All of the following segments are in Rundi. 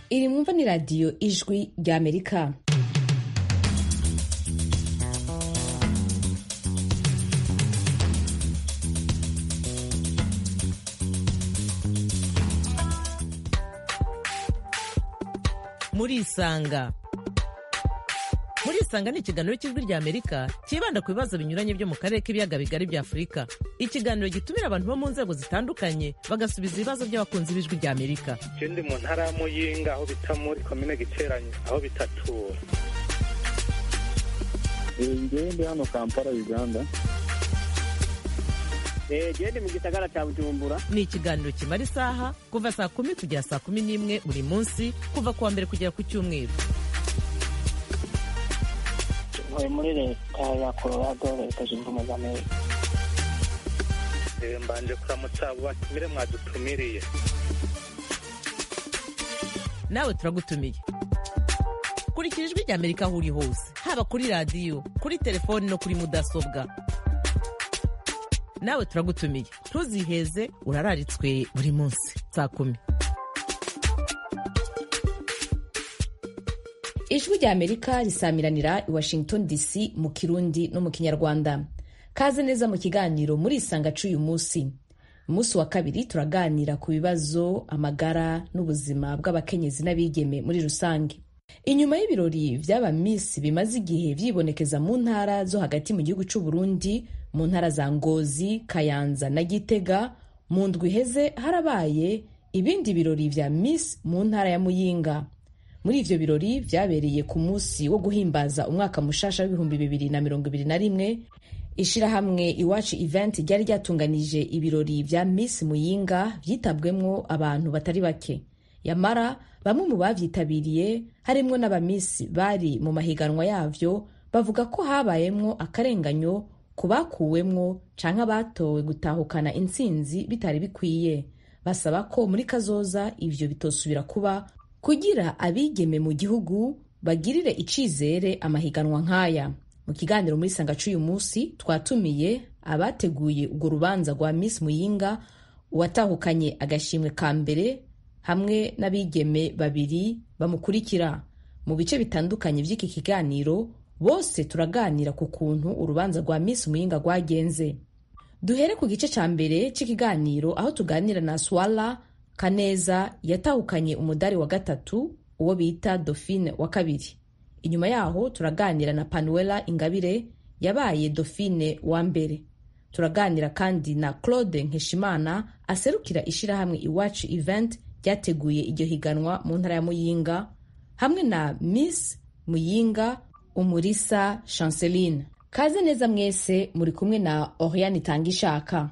iri mwumva ni radiyo ijwi ry'amerika murisanga murisanga ni ikiganiro cy'ijwi ry'amerika cyibanda ku bibazo binyuranye byo mu karere k'ibiyaga bigari bya afurika ikiganiro gitumira abantu bo mu nzego zitandukanye bagasubiza ibibazo by'abakunzi b'ijwi ry'amerika je ndi mu ntara ya muyinga aho bita muri komine giteranyo aho bitatura ngewe ndi hano kampala uganda gende mu gisagara cya bujumbura ni ikiganiro kimara isaha kuva saa kumi kugera saa kumi n'imwe buri munsi kuva ku wa mbere kugera ku cyumweru ntuye muri leta ya colorado leta zunze ubumwe za amerika Eh, mbanje kuramutsa abo batumire mwadutumiriye nawe turagutumiye kurikira ijwi ry'amerika aho uri hose haba kuri radiyo kuri telefoni no kuri mudasobwa nawe turagutumiye ntuziheze urararitswe buri munsi saa kumi ijwi ry'amerika risamiranira i washington dc mu kirundi no mu kinyarwanda kaze neza mu kiganiro muri isanga c'uyu munsi umunsi wa kabiri turaganira ku bibazo amagara n'ubuzima bw'abakenyezi n'abigeme muri rusange inyuma y'ibirori vy'aba miss bimaze igihe vyibonekeza mu ntara zo hagati mu gihugu c'u Burundi mu ntara za ngozi kayanza na gitega mu ndwi iheze harabaye ibindi birori vya miss mu ntara ya muyinga muri ivyo birori vyabereye ku munsi wo guhimbaza umwaka mushasha w'ibihumbi bibiri na mirongo ibiri na rimwe ishirahamwe iwacu event ryari ryatunganije ibirori vya miss muyinga vyitabwemwo abantu batari bake yamara bamwe mu bavyitabiriye harimwo n'abamisi bari mu mahiganwa yavyo bavuga ko habayemwo akarenganyo ku bakuwemwo canke abatowe gutahukana intsinzi bitari bikwiye basaba ko muri kazoza ivyo bitosubira kuba kugira abigeme mu gihugu bagirire icizere amahiganwa nk'aya mu kiganiro muri sanga c'uyu munsi twatumiye abateguye urwo rubanza rwa miss muyinga uwatahukanye agashimwe ka mbere hamwe n'abigeme babiri bamukurikira mu bice bitandukanye by'iki kiganiro bose turaganira ku kuntu urubanza rwa miss muyinga rwagenze duhere ku gice ca mbere c'ikiganiro aho tuganira na swala kaneza yatahukanye umudari wa gatatu uwo bita dauphine wa kabiri inyuma yaho turaganira na panuela ingabire yabaye dauphine wa mbere turaganira kandi na claude nkeshimana aserukira ishirahamwe iwacu event ryateguye iryo higanwa mu ntara ya muyinga hamwe na miss muyinga umurisa chanceline kaze neza mwese muri kumwe na oriane itanga ishaka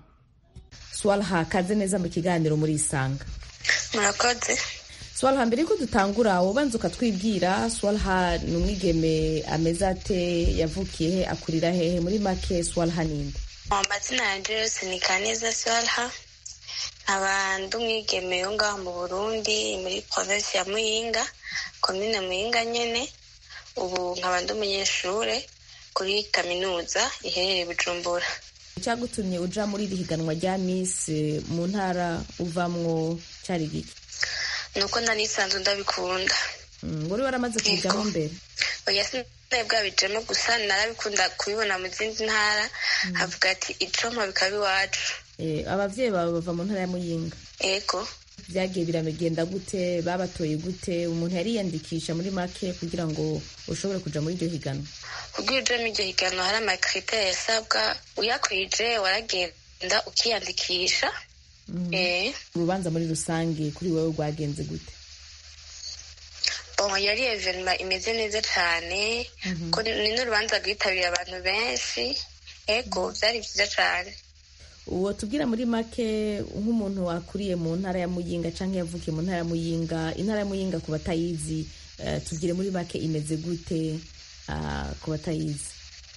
swalha kaze neza mu kiganiro muri isanga murakoze swalha mbere yuko dutangura wobanza ukatwibwira swalha ni umwigeme ameze ate yavukiye he akurira hehe muri make swalha ninde mu mazina yanjye yose ni kaneza swalha nkaba ndi umwigeme yo ngaho mu burundi muri provinsi ya muyinga komine muyinga nyene ubu nkaba ndi umunyeshure kuri kaminuza iherereye i bujumbura icyagutumye uja muri iri higanwa rya miss eh, mu ntara uvamwo cyari giki ni uko nari nsanzwe ndabikunda Mm, wari waramaze kubijamo mbere oya sinari bwabijemo gusa narabikunda kubibona mu zindi ntara havuga ati icompa bikaba iwacu Eh, abavyeyi bawe bava mu ntara ya muyinga ego vyagiye biramegenda gute babatoye gute umuntu yariyandikisha muri make kugira ngo ushobore kuja muri iryo higanwa kubwira ujemo iryo higanwa hari amakriteri yasabwa uyakwije waragenda ukiyandikisha eh urubanza muri rusange kuri wewe rwagenze gute bon yari evenema imeze neza cyane ko ni n'urubanza rwitabiriye abantu benshi ego byari byiza cyane uwo tubwira muri make nk'umuntu wakuriye mu ntara ya muyinga canke yavukiye mu ntara ya muyinga intara ya muyinga ku batayizi eh, tubwire muri make imeze gute ah, ku batayizi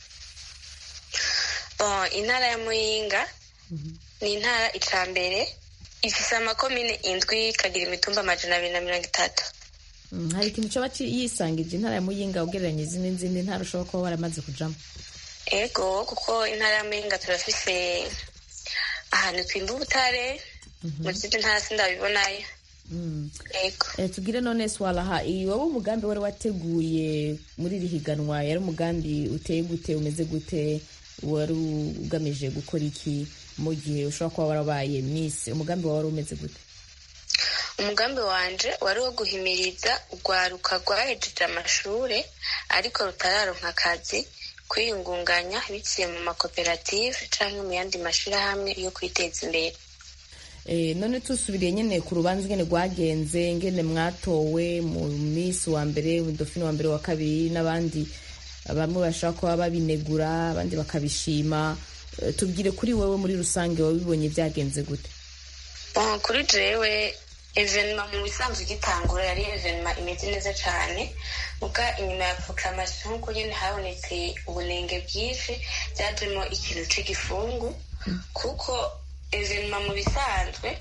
bon intara ya muyinga ni intara ica mbere ifise amakomine indwi ikagira imitumba amajana abiri na mirongo itatu Mm, hari ikintu coba ci- yisangije intara ya muyinga ugereranyije n'izindi ntara ushobora kuba waramaze kujamo ego kuko intara ya muyinga turafise ahantu twimba ubutare mu zindi ntara sindabibonayo yego Eh, tugire none swalaha iyi wowe umugambi wari wateguye muri iri higanwa yari umugambi uteye gute umeze gute wari ugamije gukora iki mu gihe ushobora kuba warabaye miss umugambi wawe wari umeze gute umugambi wanje wari wo guhimiriza urwaruka rwahejeje amashure ariko rutararonka akazi kwiyungunganya biciye mu makoperative canke mu yandi mashirahamwe yo kwiteza imbere Eh, none tusubiriye nyene ku rubanza ngene rwagenze ngene mwatowe mu miss wa mbere mu dofine wa mbere wa kabiri n'abandi bamwe bashobora kuba babinegura abandi bakabishima Eh, tubwire kuri wewe muri rusange wabibonye byagenze gute Bon, kuri jewe evenema mu bisanzwe igitangura yari evenema imeze neza cane muga inyuma ya proclamation nkuko nyene habonetse ubunenge bwinshi byajemo ikintu c'igifungu kuko evenema mu bisanzwe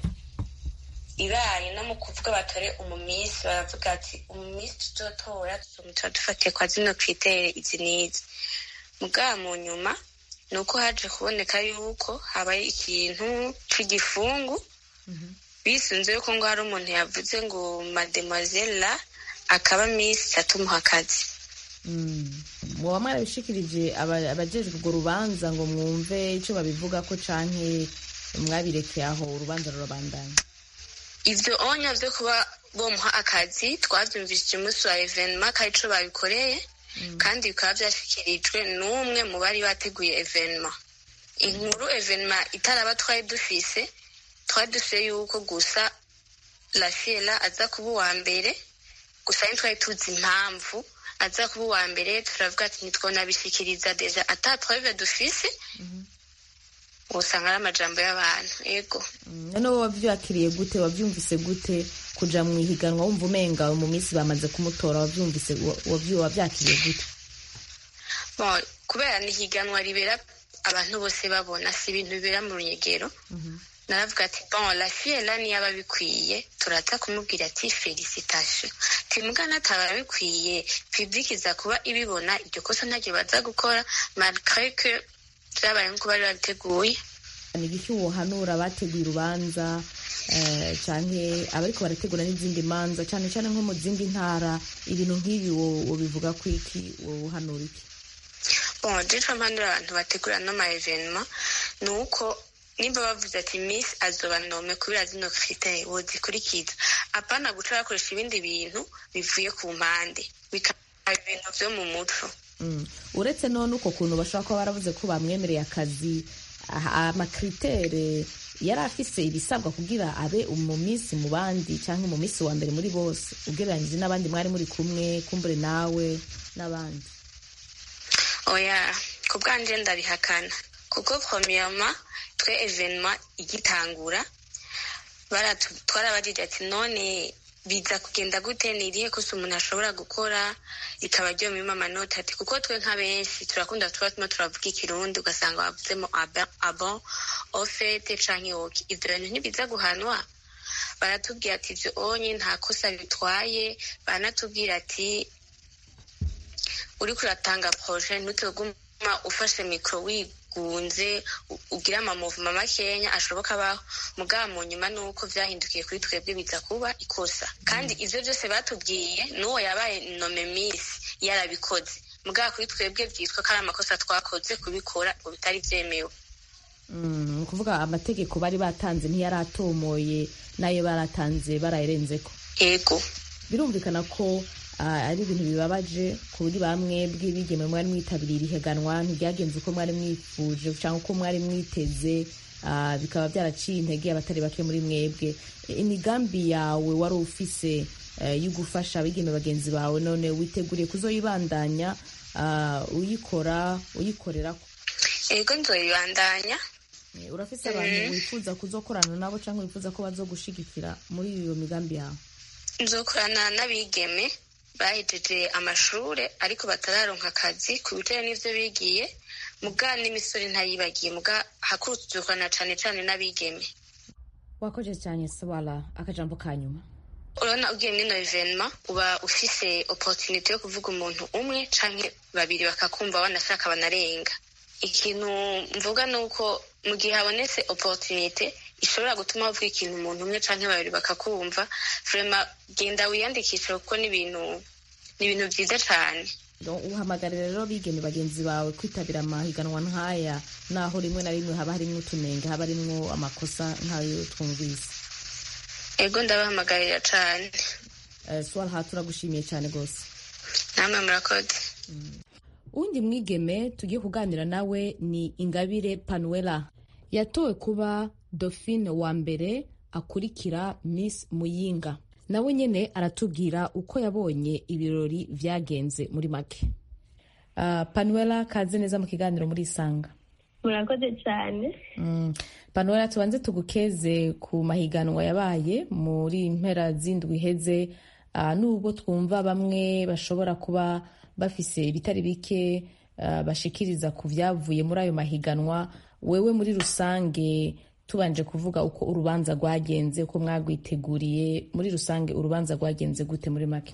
ibaye no mu kuvuga batore umumisi baravuga ati umumisi tuzotora tuzomutora dufatiye kwa zino kritere izi n'izi mugaba mu nyuma ni uko haje kuboneka yuko habaye ikintu c'igifungu bisunze yuko ngo hari umuntu yavuze ngo mademoiselle la akaba miss atumuha akazi muba mwarabishikirije aba- abajejwe urwo rubanza ngo mwumve ico babivuga ko canke mwabirekeye aho urubanza rurabandanya ivyo onya vyo kuba bomuha akazi twavyumvishije umunsi wa evenema ko arico babikoreye kandi bikaba vyashikirijwe n'umwe mu bari bateguye evenema inkuru evenema itaraba twari dufise twari dufise yuko gusa lafiela aza kuba uwa mbere gusa ntitwari tuzi impamvu aza kuba uwa mbere turavuga ati ntitwonabishikiriza deja ata preuve dufise usanga ari amajambo y'abantu yego Mm, none wowe wavyakiriye gute wavyumvise gute kuja mu ihiganwa wumva umenga mu minsi bamaze kumutora wavyumvise wa- wavyu- wavyakiriye gute Bon, kubera ni higanwa ribera abantu bose babona si ibintu bibera mu runyegero naravuga ati bon la fille là niyaba bikwiye turaza kumubwira ati felicitation timugana ataba bikwiye public iza kuba ibibona iryo kosa ntaryo baza gukora malgré que vyabaye nkuko bari babiteguye ni igiki wohanura abateguye urubanza eh, canke abariko barategura n'izindi manza cane cane nko mu zindi ntara ibintu nk'ibi wo- wobivuga ko iki wohanura iki bon jico mpanura abantu bategura no ma evenement ni uko nimba bavuze ati miss azoba nome kubera zino critère wozikurikiza apana guca bakoresha ibindi bintu bivuye ku mpande bikaba ibintu vyo mu muco Mm. uretse none uko kuntu bashobora kuba baravuze ko bamwemereye akazi aha- amakritere yari afise ibisabwa kugira abe mu minsi mu bandi canke mu minsi wa mbere muri bose ugereranyije n'abandi mwari muri kumwe kumbure nawe n'abandi oya ku bwanje ndabihakana kuko premièrement twe evenement igitangura baratu- twarabajije ati none biza kugenda gute ni irihe kosa umuntu ashobora gukora rikaba ryomima amanota ati kuko twe nka benshi turakunda tuba turimo turavuga ikirundi ugasanga bavuzemo aba- abon ofete canke oki ivyo bintu ntibiza guhanwa baratubwira ati ivyo onye nta kosa bitwaye baranatubwira ati uriko uratanga proje ntutoguma ufashe mikoro wigunze u- ugira amamuvuma makenya ashoboka abaho mugaba mu nyuma nuko vyahindukiye kuri twebwe biza kuba ikosa kandi ivyo vyose batubwiye n'uwo yabaye nome misi yarabikoze mugaba kuri twebwe vyitwa ko ari amakosa twakoze kubikora ngo bitari vyemewe Mm, ni ukuvuga amategeko bari batanze ntiyari atomoye n'ayo baratanze barayarenzeko ego birumvikana ko ah, ari ibintu bibabaje kuri bamwe bw'ibigeme mwari mwitabiriye ihiganwa ntibyagenze uko mwari mwifuje cyangwa uko mwari mwiteze ah, bikaba byaraciye intege abatari bake muri mwebwe E, imigambi yawe wari ufise eh, yo gufasha abigeme bagenzi bawe none witeguriye kuzoyibandanya ah, uyikora uyikorera ego nzoyibandanya Eh, urafise abantu wifuza kuzokorana nabo cyangwa wifuza ko bazogushigikira muri iyo migambi yawe nzokorana n'abigeme bahejeje amashure ariko batararonka akazi ku bijanye n'ivyo bigiye muga n'imisore ntayibagiye muga hakuru tuzokorana cane cane n'abigeme wakoze cyane sabara akajambo ka nyuma urabona ugiye mwino evenema uba ufise opportunity yo kuvuga umuntu umwe canke babiri bakakumva banashaka banarenga ikintu mvuga ni uko mu gihe habonetse opportunity ishobora gutuma bavuga ikintu umuntu umwe canke babiri bakakumva vrema genda wiyandikishe kuko ni ibintu ni ibintu vyiza cane uhamagarira rero bigeme bagenzi bawe kwitabira amahiganwa nk'aya naho rimwe na rimwe haba harimwo utunenge haba harimwo amakosa nk'ayo twumvise ego ndabahamagarira cane Eh, swalha turagushimiye cyane rwose namwe murakoze uwundi mwigeme tugiye kuganira nawe ni ingabire panuela yatowe kuba dauphine wa mbere akurikira miss muyinga nawe nyine aratubwira uko yabonye ibirori byagenze muri make uh, panuela kaze neza mu kiganiro muri isanga murakoze cyane mm. panuela tubanze tugukeze ku mahiganwa yabaye muri mpera z'indwi iheze uh, nubwo twumva bamwe bashobora kuba bafise ibitari bike uh, bashikiriza ku byavuye muri ayo mahiganwa wewe muri rusange tubanje kuvuga uko urubanza rwagenze uko mwagwiteguriye muri rusange urubanza rwagenze gute muri make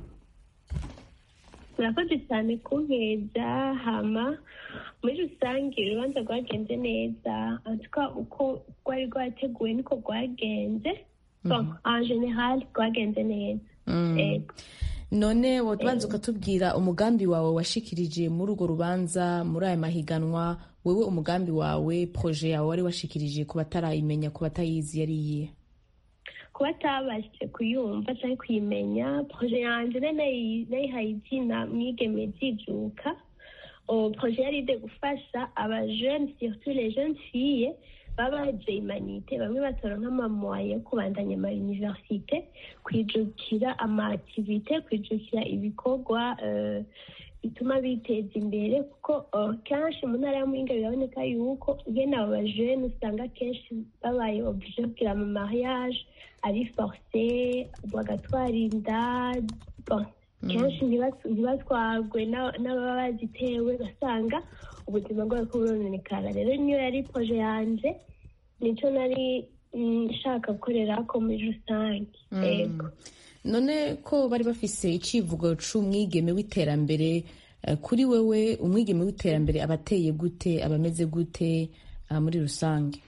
murakoze cyane kunkeza hama muri rusange urubanza rwagenze neza antuka uko rwari rwateguwe niko rwagenze bon en general rwagenze neza Ego. none wotubanza ukatubwira umugambi wawe washikirije muri urwo rubanza muri aya mahiganwa wewe umugambi wawe proje yawe wari washikirije ku batarayimenya ku batayizi yari iyihe kuba atabashije kuyumva cyangwa kuyimenya proje yanjye nari nayi- nayihaye izina mwigeme byijuka Oh, proje yari ide gufasha abajene surtout les jeunes filles baba baje imanite bamwe batora nk'amamoye yo kubandanya ama universite kwijukira ama activite kwijukira ibikorwa eh, bituma biteza imbere kuko eh, kenshi mu ntara ya muhinga biraboneka yuko bene abo bajene usanga kenshi babaye oblige kugira mu mariage ari forcé bagatwara inda bon, kenshi ntibas- ntibatwarwe n'a- n'ababa bazitewe basanga ubuzima bwabo ko burononekara rero niyo yari proje yanje nico nari mm, nshaka gukorera ko muri rusange ego none ko bari bafise icivugo c'umwigeme w'iterambere eh, kuri wewe umwigeme w'iterambere aba ateye gute aba ameze gute ah, muri rusange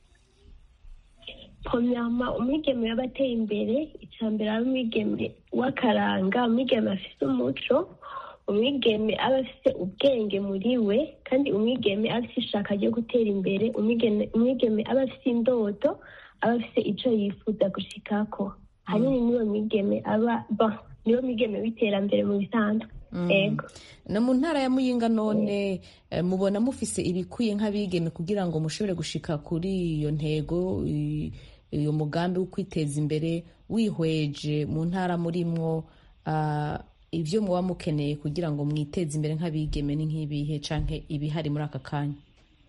premièrement umwigeme yaba ateye imbere icya mbere ari umwigeme w'akaranga umwigeme afite umuco umwigeme aba afite ubwenge muri we kandi umwigeme aba afite ishaka ryo gutera imbere umwigeme umwigeme aba afite indoto aba afite icyo yifuza gushikako hanini niwo mwigeme aba ba niwo mwigeme w'iterambere mu bisanzwe ego na mu ntara ya muyinga none eh, mubona mufise ibikwiye nk'abigeme kugira ngo mushobore gushika kuri iyo ntego i- uyo mugambi wo kwiteza imbere wihweje mu ntara murimwo ah, ibyo muba mukeneye kugira ngo mwiteze imbere nk'abigeme ni nk'ibihe canke ibihari muri aka kanya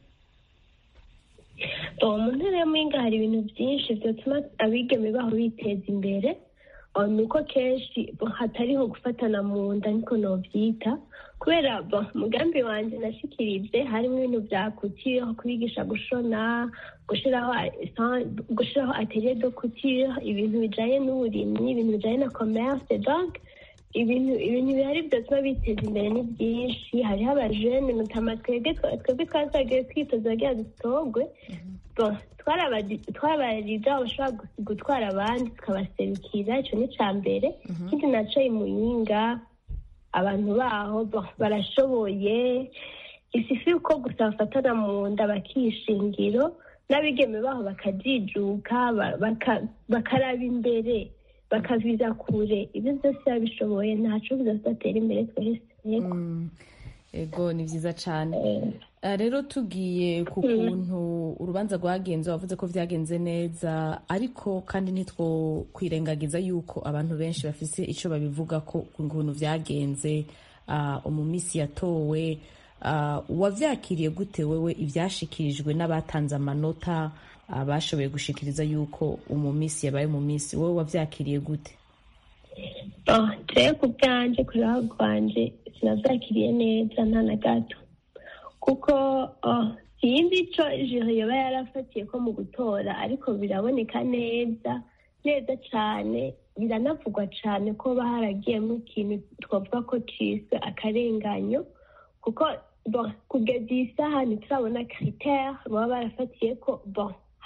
uwo mu ntara ya muhinga hari ibintu byinshi byatuma abigeme baho biteza imbere Oh, ni uko kenshi bo, hatariho gufatana mu nda niko nobyita kubera bo, umugambi wanjye nashikirije harimo ibintu bya kutire nko kubigisha gushona gushiraho gushiraho atelier de couture ibintu bijanye n'uburimyi ibintu bijanye na commerce donc ibintu ibintu bihari byatuma biteza imbere ni byinshi hariho abajene notama twebwe twa- twebwe twazagiye twitoza kugira dutogwe Bon, twarabadi- twabaririza aho bashobora gu- gutwara abandi tukabaserukira icyo ni icya mbere ikindi naco imuyinga abantu baho bon, barashoboye isifi uko gusa bafatana mu nda bakishingiro n'abigeme baho bakajijuka ba- baka- bakaraba imbere bakaviza kure ibyo byose biba bishoboye ntaco bizatatera imbere twese yego Mm, ego ni vyiza cane Ah, rero tugiye ku kuntu urubanza rwagenze wavuze ko vyagenze neza ariko kandi ntitwo kwirengagiza yuko abantu benshi bafise ico babivuga ko ku kuntu vyagenze ah, umumisi yatowe ah, wavyakiriye gute wewe ivyashikirijwe n'abatanze amanota ah, bashoboye gushikiriza yuko umumisi yabaye umumisi wowe wavyakiriye gute Oh, jewe ku bwanjye ku ruhare rwanje sinavyakiriye neza nta na gato kuko oh, sinzi ico ijuru yoba yarafatiye ko mu gutora ariko biraboneka neza neza cane biranavugwa cane ko ba haragiyemo ikintu twavuga ko ciswe akarenganyo kuko bon kugeza iyi saha ntiturabona critère baba barafatiye ko bon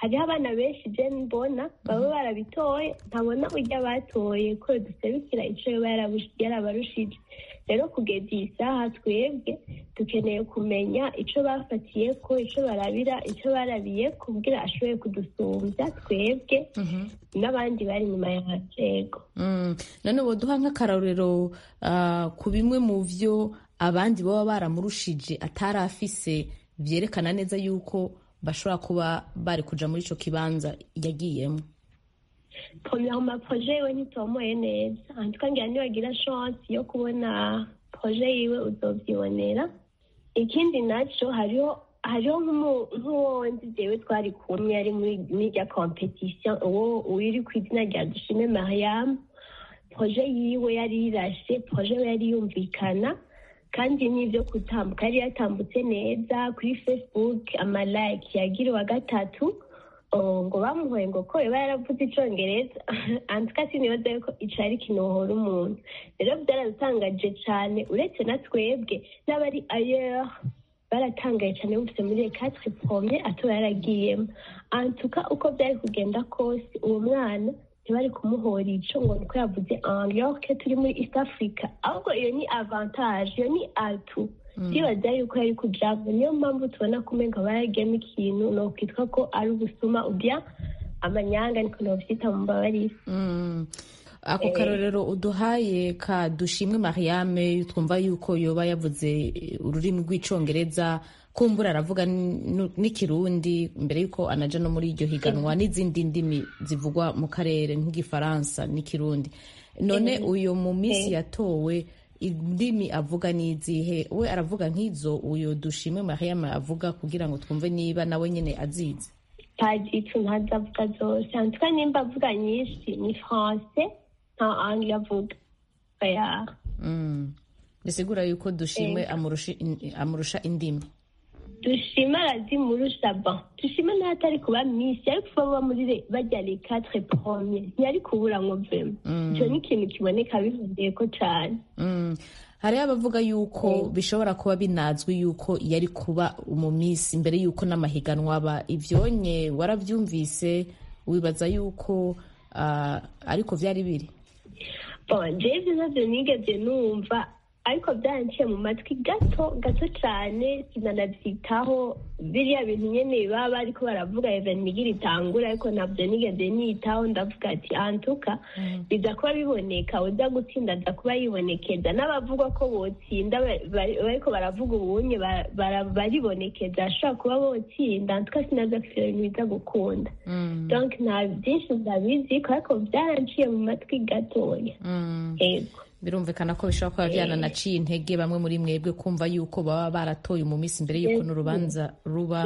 hariho abana benshi je mbona baba barabitoye ntabona urya batoye ko duserukira ico yoba yarabush- yarabarushije rero kugeza iyi saha twebwe dukeneye kumenya ico bafatiye ko ico barabira ico barabiye kugira ashoboye kudusumbya twebwe n'abandi bari inyuma yacu yego Mm. none woduha nk'akarorero ah, ku bimwe mu vyo abandi baba baramurushije atari afise vyerekana neza yuko bashobora kuba bari kuja muri ico kibanza yagiyemo premièrement projet yiwe ntitomoye neza antuka ngira niwagira chance yo kubona projet yiwe uzovyibonera ikindi naco hariho hariho nk'umu- nk'uwo nzi jewe twari kumwe ari muri muri rya competition uwo uri ku izina rya dushime mariam projet yiwe yari yirashe projet we yari yumvikana kandi n'ibyo gutambuka yari yatambutse neza kuri facebook amalike yagira uwa gatatu Oh, ngo bamuhoye ngo ko yoba yaravuze icongereza antuka sinibaza yuko ico ari kinohora umuntu rero byaradutangaje cane uretse na twebwe n'abari ailleurs baratangaye cane bumvise muri les quatre premier atoba yaragiyemo antuka uko byari kugenda kose uwo mwana ntibari kumuhora ico ngo niko yavuze anglais turi muri east africa ahubwo iyo ni avantage iyo ni atu ndibaza yuko yari kujamo niyo mpamvu tubona ko umenga baragiyemo ikintu nokwitwa ko ari ubusuma ubya amanyanga niko novyita mu mbabarire Mm. ako karorero uduhaye ka dushimwe mariame twumva yuko yoba yavuze eh, ururimi rw'icongereza kumbura aravuga n- n'ikirundi mbere yuko anaja no muri iryo higanwa n'izindi ndimi zivugwa mu karere nk'igifaransa n'ikirundi none uyo mu minsi yatowe indimi avuga n'izihe we aravuga nk'izo uyo dushimwe mariame avuga kugira ngo twumve niba nawe nyene azizi tajitu ntazavuga zose antuka nimba avuga nyinshi ni français nta anglais avuga oya Mm. bisigura yuko dushimwe amurusha in- amurusha indimi dushima arazimurusha bon dushima naho atari kuba misi yari kuva aba muri le- barya les quatre premier ntiyari kubura ngo vema ico ni ikintu kiboneka bihundiyeko cane Mm. hariho abavuga yuko bishobora kuba binazwi yuko yari kuba mu minsi mbere yuko n'amahiganwa aba ivyonye waravyumvise wibaza yuko ah, ariko vyari biri bon jewe ivyo navyo nigeze numva ariko byaranciye mu matwi gato gato cane sinanavyitaho biriya bintu nyene baba bariko baravuga even migira itangura ariko ntabyo nigeze nitaho ndavuga ati antuka biza kuba biboneka uza gutsinda aza kuba yibonekeza n'abavuga ko botsinda ba- bari- bariko baravuga ubunye ba- bara- baribonekeza ashobora kuba botsinda antuka sinaza kufira ibintu biza gukunda donc nta byinshi ndabiziko ariko byaranciye mu matwi gatoya Mm. yego birumvikana ko bishobora kuba vyananaciye intege bamwe muri mwebwe kumva yuko baba baratoye mu minsi mbere yuko n'urubanza ruba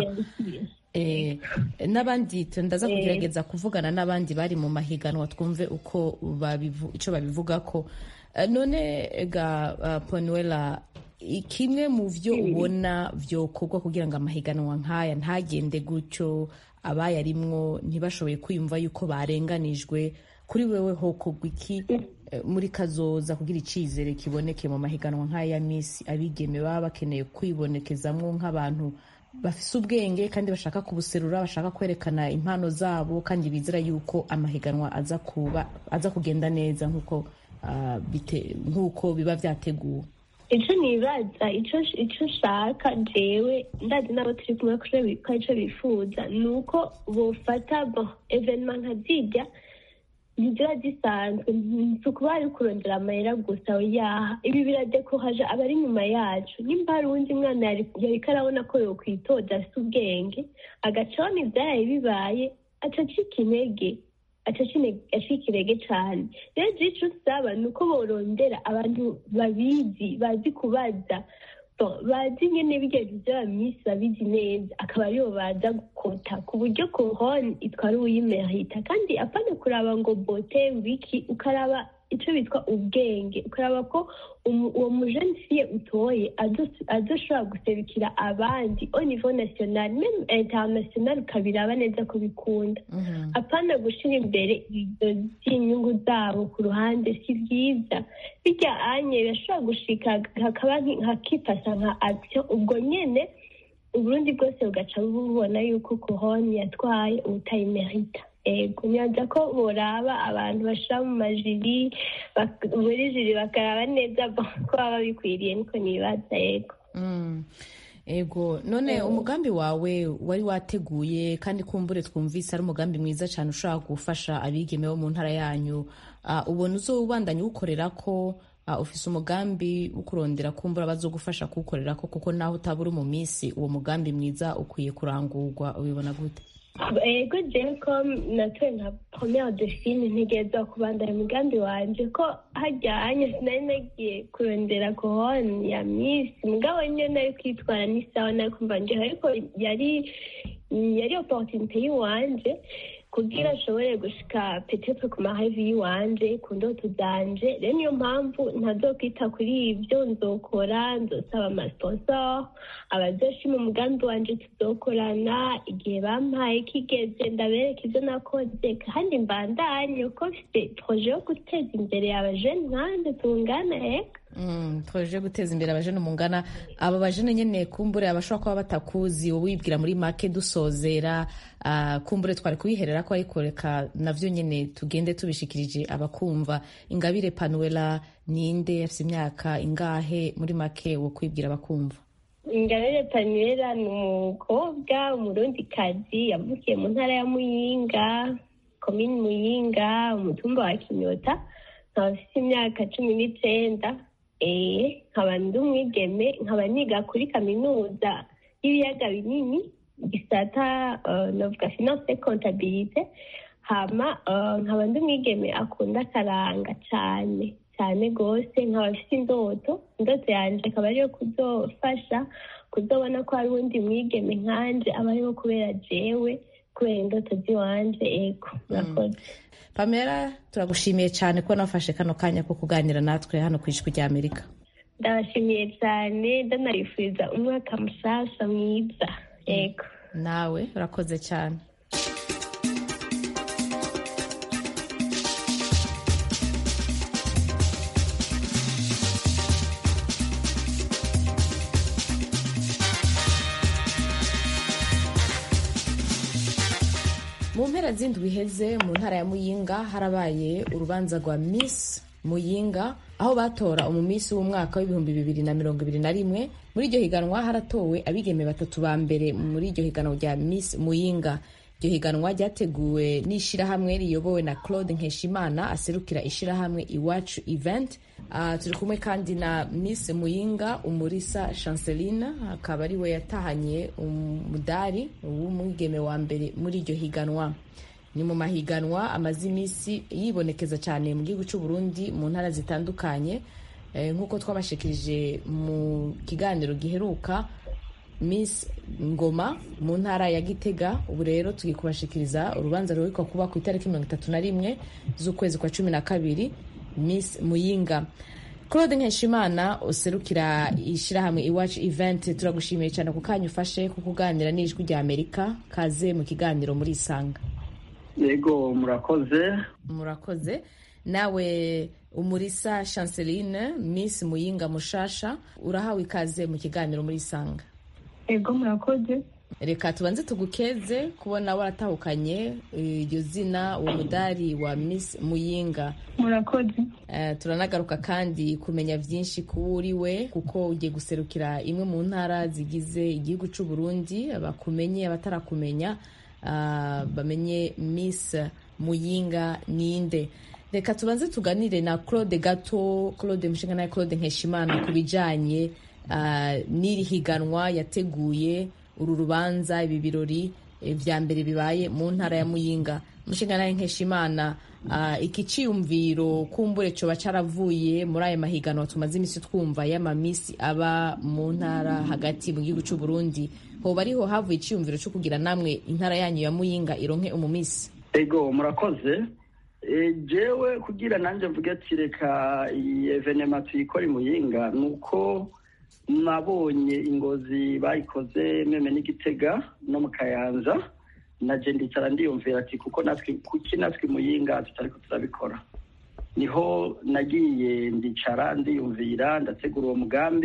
Eh, n'abandi tu- ndaza kugerageza kuvugana n'abandi bari mu mahiganwa twumve uko babivu, ico babivugako Eh, none ga uh, ponuela i- kimwe mu vyo ubona vyokorwa kugira ngo amahiganwa nk'aya ntagende gutyo abayarimwo ntibashoboye kwiyumva yuko barenganijwe kuri wewe hokorwa iki eh, muri kazoza kugira icizere kiboneke mu mahiganwa nk'aya ya misi abigeme baba bakeneye kwibonekezamwo nk'abantu bafise ubwenge kandi bashaka kubuserura bashaka kwerekana impano zabo kandi bizera yuko amahiganwa aza kuba aza kugenda neza nk'uko ah, bite- nk'uko biba vyateguwe ico nibaza ico ico nshaka jewe ndazi n'abo turi kumwe ko ico- ko ico bifuza ni uko bofata bon evenema nka zirya ntiziba zisanzwe si ukuba ari kurondera amahera gusa yaha ibi biradekohaje abari inyuma yacu nimba hari uwundi mwana yari- yariko arabona ko yokwitoza afise ubwenge agaca abona ivyaraye bibaye aca acika intege aca acine- acika intege cane rero je ico nsaba ni uko borondera abantu babizi bazi kubaza Bon, bazi nyene birya bintu vy'abamisi babizi neza akaba aribo baza gukota ku buryo korone itwara uwuyimerita kandi apana kuraba ngo bote wiki ukaraba ico bitwa ubwenge ukaraba ko umu- uwo mujene fiye utoye azo- azoshobora guserukira abandi au niveau national meme international ukabiraba neza ko bikunda apana gushira imbere ibyo by'inyungu zabo ku ruhande si byiza bijya anye birashobora gushika hakaba nki- hakifasha nka action ubwo nyene uburundi bwose bugaca bubona yuko kohoni yatwaye ubutayimerita ego nyanza ko boraba abantu bashira mu majiri bak- muri jiri bakaraba neza ko baba bikwiriye niko nibaza ego Mm. ego none umugambi wawe wari wateguye kandi kumbure twumvise ari umugambi mwiza cyane ushobora gufasha abigeme bo mu ntara yanyu Ah, ubona uzowubandanya uwukorera ko ah, ufise umugambi wo kurondera kumbura bazogufasha kuwukorera ko kuko naho utaba uri mu minsi uwo mugambi mwiza ukwiye kurangurwa ubibona gute ego jewe ko natoye nka premiere de film ntegerezwa kubandanya umugambi wanje ko hajyanye sinari nagiye kurondera kohoni ya misi mugabo niyo nari kwitwara n'isawa nari kumva nje ariko yari yari opportunité y'iwanje kugira ashobore gushika petetre ku mahevi y'iwanje ku ndoto zanje rero niyo mpamvu ntazokwita kuri ibyo nzokora nzosaba amasponsor abazoshima umugambi wanje tuzokorana igihe bampaye kigeze ndabereka ibyo nakoze kandi mbandanye uko mfite proje yo guteza imbere abajene nkanje tungana eka Mm, twaje guteza imbere abajene mungana aba bajene nyene kumbure abashobora kuba batakuzi wowe wibwira muri make dusozera ah, kumbure twari kubiherera ko ariko reka navyo nyene tugende tubishikirije abakumva ingabire panuela ninde afise imyaka ingahe muri make wo kwibwira abakumva ingabire panuela ni umukobwa umurundikazi yavukiye mu ntara ya muyinga komini muyinga umutumba wa kinyota nkaba afite imyaka cumi n'icenda eh nkaba ndi umwigeme nkaba niga kuri kaminuza y'ibiyaga binini gisata uh, novuga finance contabilite hama uh, nkaba ndi umwigeme akunda akaranga cane cyane rwose nkaba afite indoto indoto yanjye akaba ariyo kuzofasha kuzobona ko hari uwundi mwigeme nkanje aba ariho kubera jewe kubera indoto z'iwanje ego murakoze pamela turagushimiye cyane ko nafashe kano kanya ko kuganira natwe hano ku ijwi rya amerika ndabashimiye cyane ndanabifuriza umwaka mushasha mwiza ego nawe urakoze cyane mu mpera z'indwi iheze mu ntara ya muyinga harabaye urubanza rwa miss muyinga aho batora umumisi w'umwaka w'ibihumbi bibiri na mirongo ibiri na rimwe muri iryo higanwa haratowe abigeme batatu ba mbere muri iryo higanwa rya miss muyinga iryo higanwa ryateguwe n'ishyirahamwe riyobowe na claude nkeshimana aserukira ishyirahamwe iwacu event uh, turi kumwe kandi na miss muyinga umurisa chanceline akaba ari we yatahanye umudari w'umwigeme wa mbere muri iryo higanwa ni mu mahiganwa amaze iminsi yibonekeza cyane mu gihugu cy'u Burundi mu ntara zitandukanye nk'uko twabashikirije mu kiganiro giheruka Miss Ngoma mu ntara ya Gitega ubu rero tugiye kubashikiriza urubanza ruheruka kuba ku itariki mirongo itatu na rimwe z'ukwezi kwa cumi na kabiri Miss Muyinga Claude Nkeshimana userukira ishyirahamwe iwacu event turagushimiye cyane ku kanya ufashe ku kuganira n'ijwi rya Amerika kaze mu kiganiro muri Isanga yego murakoze murakoze nawe umurisa chanceline miss muyinga mushasha urahawe ikaze mu kiganiro muri isanga yego murakoze reka tubanze tugukeze kubona waratahukanye iryo zina uwo mudari wa miss muyinga murakoze uh, turanagaruka kandi kumenya byinshi ku uri we kuko ugiye guserukira imwe mu ntara zigize igihugu cy'u Burundi bakumenye abatarakumenya bamenye miss muyinga ninde reka tubanze tuganire na claude gato claude mushinga nawe claude nkeshimana ku bijyanye n'iri higanwa yateguye uru rubanza ibi birori bya mbere bibaye mu ntara ya muyinga mushinga nawe nkeshimana iki cyiyumviro kumbure cyoba cyaravuye muri aya mahiganwa tumaze iminsi twumva y'amamisi aba mu ntara hagati mu gihugu cy'u Burundi hoba ariho havuye icyiyumviro cyo kugira namwe intara yanyu ya muyinga ironke umumisi ego murakoze jewe kugira nanjye mvuge ati reka iyi evenema tuyikore muyinga ni uko nabonye ingozi bayikoze meme n'igitega no mu kayanza naje ndicara ndiyumvira ati kuko natwe kuki natwe muyinga tutariko turabikora niho nagiye ndicara ndiyumvira ndategura uwo mugambi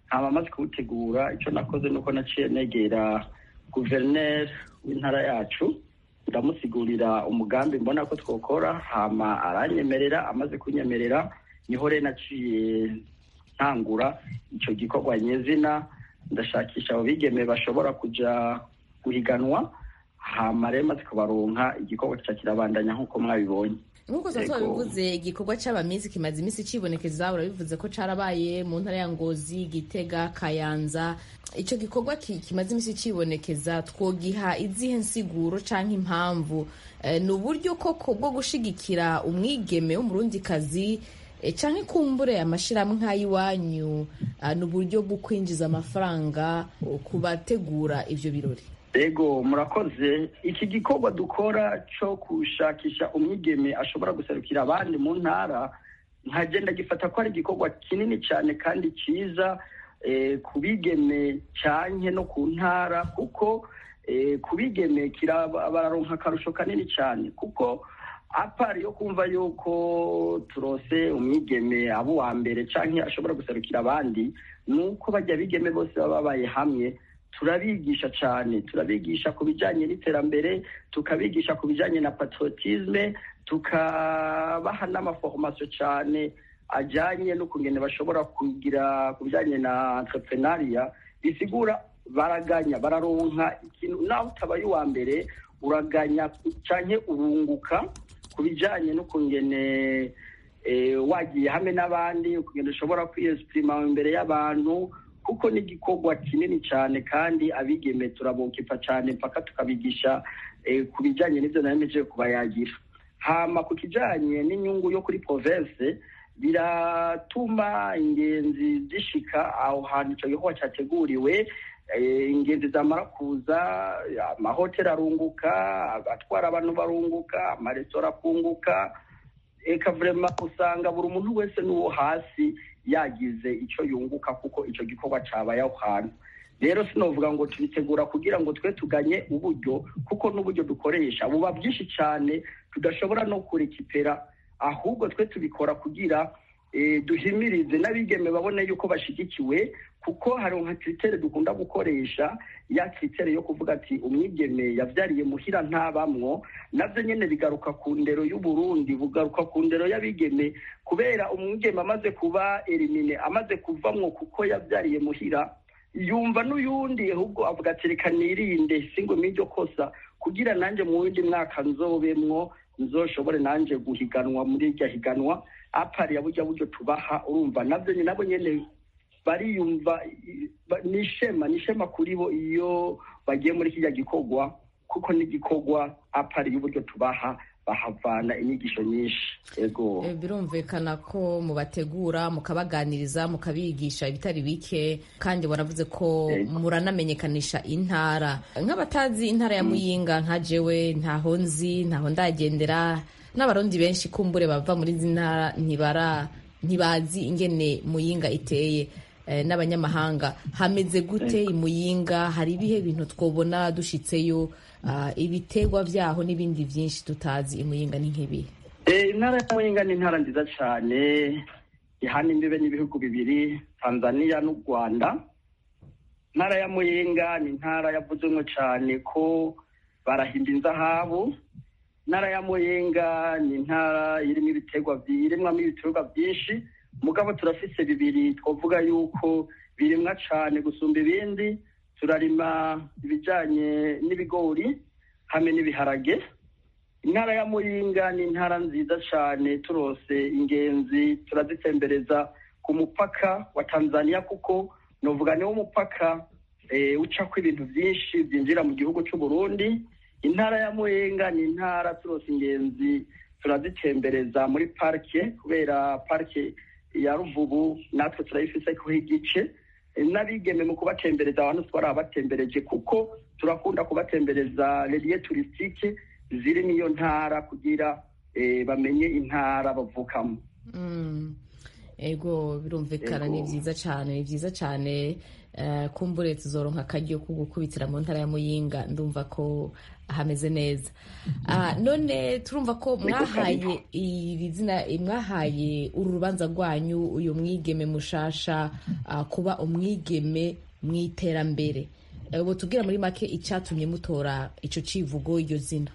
hama amaze kuwutegura icyo nakoze nuko naciye negera guverineri w'intara yacu ndamusigurira umugambi mbona ko twokora hama aranyemerera amaze kunyemerera niho rero naciye ntangura icyo gikorwa nyezina ndashakisha abo bigeme bashobora kuja guhiganwa hama rero maze kubaronka igikorwa kica kirabandanya nk'uko mwabibonye nk'uko sasa bivuze igikorwa c'abamisi kimaze iminsi cibonekeza urabivuze ko carabaye mu ntara ya ngozi gitega kayanza ico gikorwa kimaze iminsi cibonekeza twogiha izihe nsiguro canke impamvu ni uburyo koko bwo gushigikira umwigeme w'umurundikazi canke kumbure amashirahamwe nk'ay'iwanyu ni uburyo bwo kwinjiza amafaranga ku bategura ivyo birori ego murakoze iki gikorwa dukora cyo gushakisha umwigeme ashobora guserukira abandi mu ntara nkagenda gifata ko ari igikorwa kinini cyane kandi cyiza ku bigeme cyane no ku ntara kuko ku bigeme bararonka akarusho kanini cyane kuko apari yo kumva yuko turose umwigeme aba uwa mbere cyangwa ashobora guserukira abandi ni uko bajya bigeme bose baba babaye hamwe turabigisha cyane turabigisha ku bijyanye n'iterambere tukabigisha ku bijyanye na patriotisme tukabaha n'amaforomasiyo cyane ajyanye n'ukungene bashobora kugira ku bijyanye na entrepreneuria bisigura baraganya bararonka ikintu nawe utabaye uwa mbere uraganya cyane urunguka ku bijyanye n'ukungene wagiye hamwe n'abandi ukungene ushobora kwiyesipurima imbere y'abantu kuko ni igikorwa kinini cyane kandi abigeme turabukipa cyane mpaka tukabigisha ku bijyanye n'ibyo naremeje kubayagira hama ku kijyanye n'inyungu yo kuri province biratuma ingenzi zishika aho hantu icyo gikorwa cyateguriwe ingenzi zamara kuza amahoteli arunguka abatwara abantu barunguka amaresitora akunguka eka vurema usanga buri muntu wese n'uwo hasi yagize icyo yunguka kuko icyo gikorwa cyabaye aho hantu rero sinovuga ngo tubitegura kugira ngo twe tuganye uburyo kuko n'uburyo dukoresha buba byinshi cyane tudashobora no kurekipera ahubwo twe tubikora kugira duhimirize n'abigeme babone yuko bashyigikiwe kuko hari nka kiritere dukunda gukoresha ya kiritere yo kuvuga ati umwigeme yabyariye muhira ntabamwo nabyo nyine bigaruka ku ndero y'uburundi bugaruka ku ndero y'abigeme kubera umwigeme amaze kuba erimine amaze kuvamwo kuko yabyariye muhira yumva n'uyundi ahubwo avuga ati reka nirinde singo m'iryo kosa kugira nanjye mu wundi mwaka nzobemwo nzoshobore nanjye guhiganwa muri iryo higanwa apari ya burya buryo tubaha urumva nabyo nabo nyine bariyumva ni ishema ni ishema kuri bo iyo bagiye muri kijya gikorwa kuko n'igikorwa apari y'uburyo tubaha bahavana inyigisho nyinshi ego birumvikana ko mubategura mukabaganiriza mukabigisha ibitari bike kandi waravuze ko muranamenyekanisha intara nk'abatazi intara ya muyinga nka jewe ntaho nzi ntaho ndagendera n'abarundi benshi kumbure bava muri izi ntara ntibara ntibazi ingene muyinga iteye n'abanyamahanga hameze gute muyinga hari ibihe bintu twobona dushitseyo ibiterwa byaho n'ibindi byinshi tutazi imuyinga ni nk'ibihe intara ya muyinga ni intara nziza cyane ihana imbibe n'ibihugu bibiri tanzania n'u rwanda intara ya muyinga ni intara yavuzwemo cyane ko barahimba inzahabu intara ya muyinga ni intara irimo ibiterwa irimwamo ibiterwa byinshi mugabo turafise bibiri twavuga yuko birimwa cyane gusumba ibindi turarima ibijyanye n'ibigori hamwe n'ibiharage intara ya muyinga ni intara nziza cyane turose ingenzi turazitembereza ku mupaka wa tanzania kuko nuvuga niwo mupaka ucako ibintu byinshi byinjira mu gihugu cy'u Burundi intara ya muyinga ni intara turose ingenzi turazitembereza muri parike kubera parike ya ruvubu natwe turayifise kuho igice n'abigeme mu kubatembereza abantu twarabatembereje kuko turakunda kubatembereza reriye turisitike ziri n'iyo ntara kugira bamenye intara bavukamo ego birumvikana ni byiza cyane ni byiza cyane Eh, kumbure tuzoronka akaryo ko gukubitira mu ntara ya muyinga ndumva ko hameze neza Ah, none turumva ko mwahaye iri zina mwahaye uru rubanza rwanyu uyu mwigeme mushasha ah, kuba umwigeme mu iterambere Eh, ubu tubwira muri make icyatumye mutora ico civugo iryo zina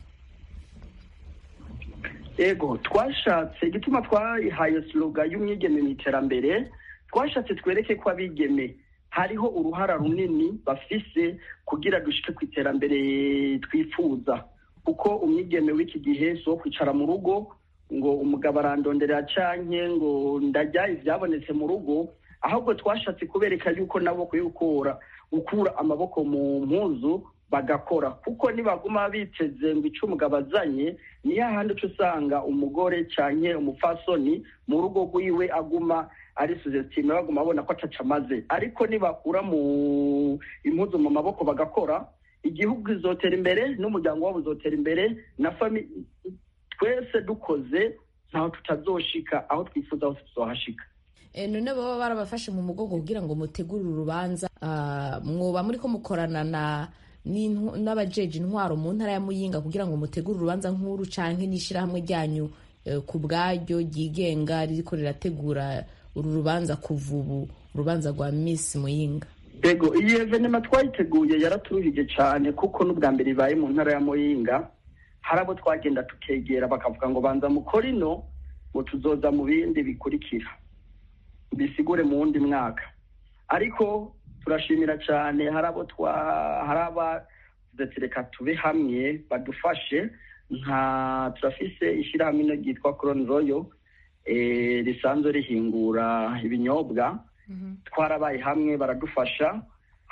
ego twashatse igituma twahaye sloga y'umwigeme mu iterambere twashatse twereke ko abigeme hariho uruhara runini bafise kugira dushike ku iterambere twifuza kuko umwigeme w'iki gihe si uwo kwicara mu rugo ngo umugabo arandonderera canke ngo ndarya ivyabonetse mu rugo ahubwo twashatse kubereka yuko nabo kwiye gukura gukura amaboko mu mpuzu bagakora kuko nibaguma biteze ngo ico umugabo azanye niyo ahandi uca usanga umugore canke umupfasoni mu rugo rwiwe aguma ari suzetime baguma babona ko ataca amaze ariko nibakura mu impuzu mu maboko bagakora igihugu kizotera imbere n'umuryango wabo uzotera imbere na fami twese dukoze ntaho tutazoshika aho twifuza hose tuzohashika Eh, none baba barabafashe mu mugongo kugira ngo mutegure urubanza ah, mwoba muri ko mukorana na n'intw- n'abajeje intwaro mu ntara ya muyinga kugira ngo mutegure urubanza nk'uru canke n'ishirahamwe ryanyu eh, ku bwaryo ryigenga ririko rirategura uru rubanza kuva ubu urubanza rwa miss muyinga ego iyi evenema twayiteguye yaraturuhije cyane kuko n'ubwa mbere ibaye mu ntara ya muyinga hari abo twagenda tukegera bakavuga ngo banza mukore ino ngo tuzoza mu bindi bikurikira bisigure mu wundi mwaka ariko turashimira cyane hari abo twa hari abavuze reka tube hamwe badufashe nka turafise ishyirahamwe ino ryitwa koroni royo eh, risanzwe rihingura ibinyobwa twarabaye hamwe baradufasha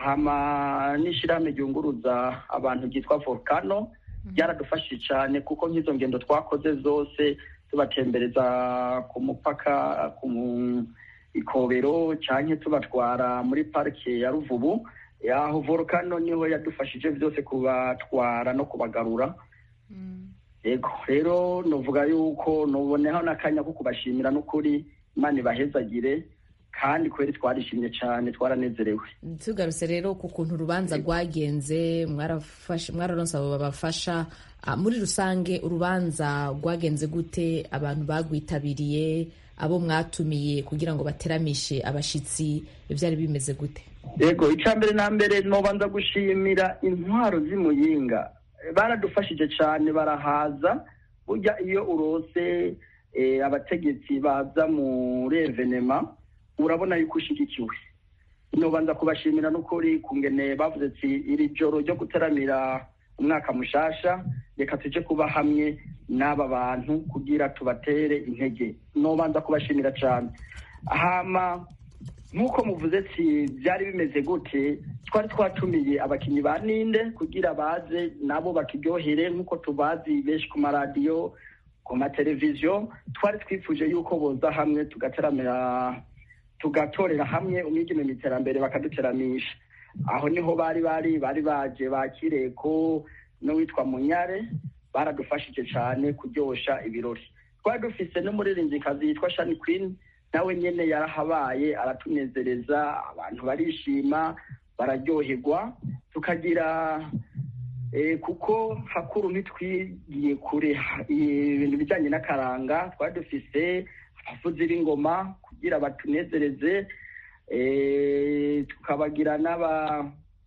hama n'ishyirahamwe ryunguruza abantu ryitwa volcano ryaradufashije cyane kuko nk'izo ngendo twakoze zose tubatembereza ku mupaka ku mu- ikobero cyangwa tubatwara muri parike ya ruvubu aho volcano niho yadufashije byose kubatwara no kubagarura yego rero nuvuga yuko nuboneho n'akanya ko kubashimira n'ukuri imana ibahezagire kandi kubera twarishimye cyane twaranezerewe tugarutse rero ku kuntu urubanza rwagenze mwarafashe- mwararonse abo babafasha Ah, muri rusange urubanza rwagenze gute abantu bagwitabiriye abo mwatumiye kugira ngo bateramishe abashitsi byari bimeze gute yego icya mbere na mbere nobanza gushimira intwaro z'imuyinga baradufashije cyane barahaza burya iyo urose eh, abategetsi baza muri evenema urabona yuko ushyigikiwe nobanza kubashimira n'ukuri kungene bavuze ati iri joro ryo gutaramira umwaka mushasha reka tuje kuba hamwe n'aba bantu kugira tubatere intege nobanza kubashimira cyane hama nk'uko muvuze ati byari bimeze gute twari twatumiye abakinnyi ba ninde kugira baze nabo bakiryohere nk'uko tubazi benshi ku maradiyo ku mateleviziyo twari twifuje yuko boza hamwe tugateramira tugatorera hamwe umwigeme mu iterambere bakaduteramisha aho niho bari bari bari baje bakireko n'uwitwa munyare baradufashije cyane kuryosha ibirori twari dufise n'umuririmbyikazi yitwa shani queen nawe nyene yarahabaye aratunezereza abantu barishima bararyoherwa tukagira eh, kuko hakuru ntitwigiye kure ha- ibintu bijyanye n'akaranga twari dufise abavuzi b'ingoma kugira batunezereze eh, tukabagira n'aba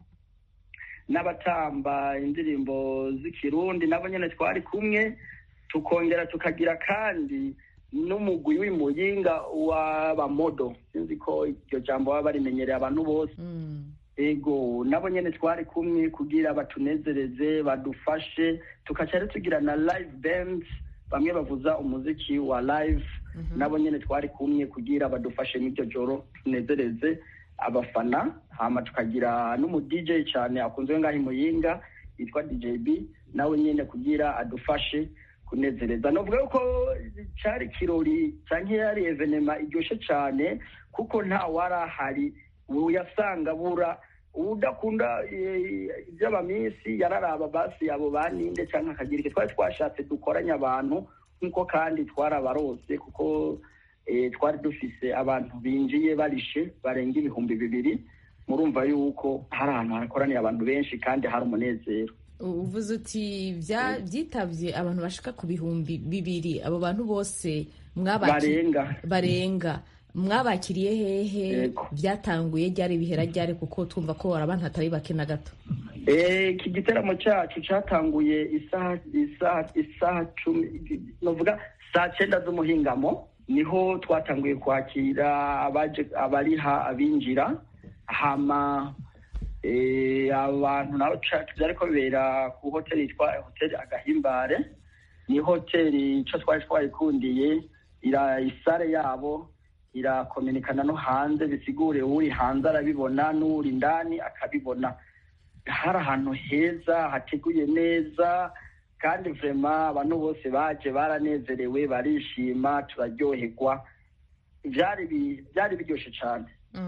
n'abatamba indirimbo z'ikirundi nabo nyene twari kumwe tukongera tukagira kandi n'umugwi w'imuyinga w'abamodo sinzi ko iryo jambo baba barimenyereye abantu bose ego nabo nyene twari kumwe kugira batunezereze badufashe tukaca rero tugira na live band bamwe bavuza umuziki wa live nabo nyene twari kumwe kugira badufashe n'iryo joro tunezereze abafana hama tukagira n'umu DJ cyane akunzwe ngaho imuyinga yitwa DJB nawe nyene kugira adufashe kunezereza novuga yuko cari kirori canke yari evenema iryoshe cane kuko nta warahari uyasanga bura udakunda eh, iby'abamisi yararaba basi abo baninde cyangwa akagira icyo twari twashatse dukoranye abantu nk'uko kandi twarabarose kuko eh, twari dufise abantu binjiye barishe barenga ibihumbi bibiri murumva yuko hari ahantu hakoraniye abantu benshi kandi hari umunezero uvuze uti byitabye abantu bashika ku bihumbi bibiri abo bantu bose barenga barenga mwabakiriye hehe byatanguye ryari bihera ryari kuko twumva ko hari abantu hatari bake na gato iki giteramo cyacu cyatanguye isaha isaha isaha cumi navuga saa cyenda z'umuhingamo niho twatanguye kwakira abariha abinjira hama abantu nabo byari ko bibera ku hoteli yitwa hoteli agahimbare ni hoteli icyo twari twayikundiye isare yabo irakominikana no hanze bisigure uri hanze arabibona n'uri indani akabibona hari ahantu heza hateguye neza kandi vrema abantu bose baje baranezerewe barishima turaryoherwa byari biryoshye cyane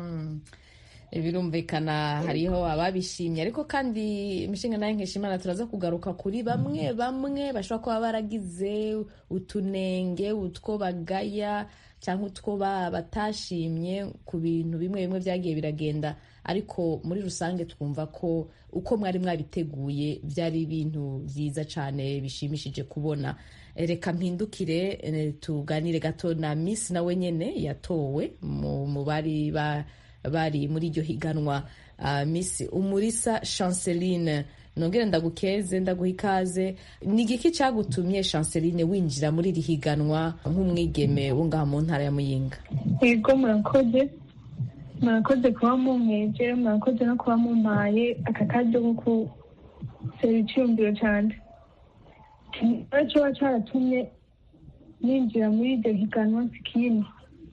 birumvikana hariho ababishimye ariko kandi imishinga nayo nkeshimana turaza kugaruka kuri bamwe bamwe bashobora kuba baragize utunenge utwo bagaya cyangwa utwo batashimye ku bintu bimwe bimwe byagiye biragenda ariko muri rusange twumva ko uko mwari mwabiteguye byari ibintu byiza cyane bishimishije kubona reka mpindukire tuganire gato na miss nawe nyine yatowe mu bari bari muri iryo higanwa miss umurisa chanceline nongere ndagukeze ndaguha ikaze ni igiki cyagutumye chanceline winjira muri iri higanwa nk'umwigeme wo ngaha mu ntara ya muyinga yego murakoze murakoze kuba mumweje murakoze no kuba mumpaye aka karyo ko gusera icyumviro cyane ikibazo kiba cyaratumye ninjira muri iryo higanwa sikini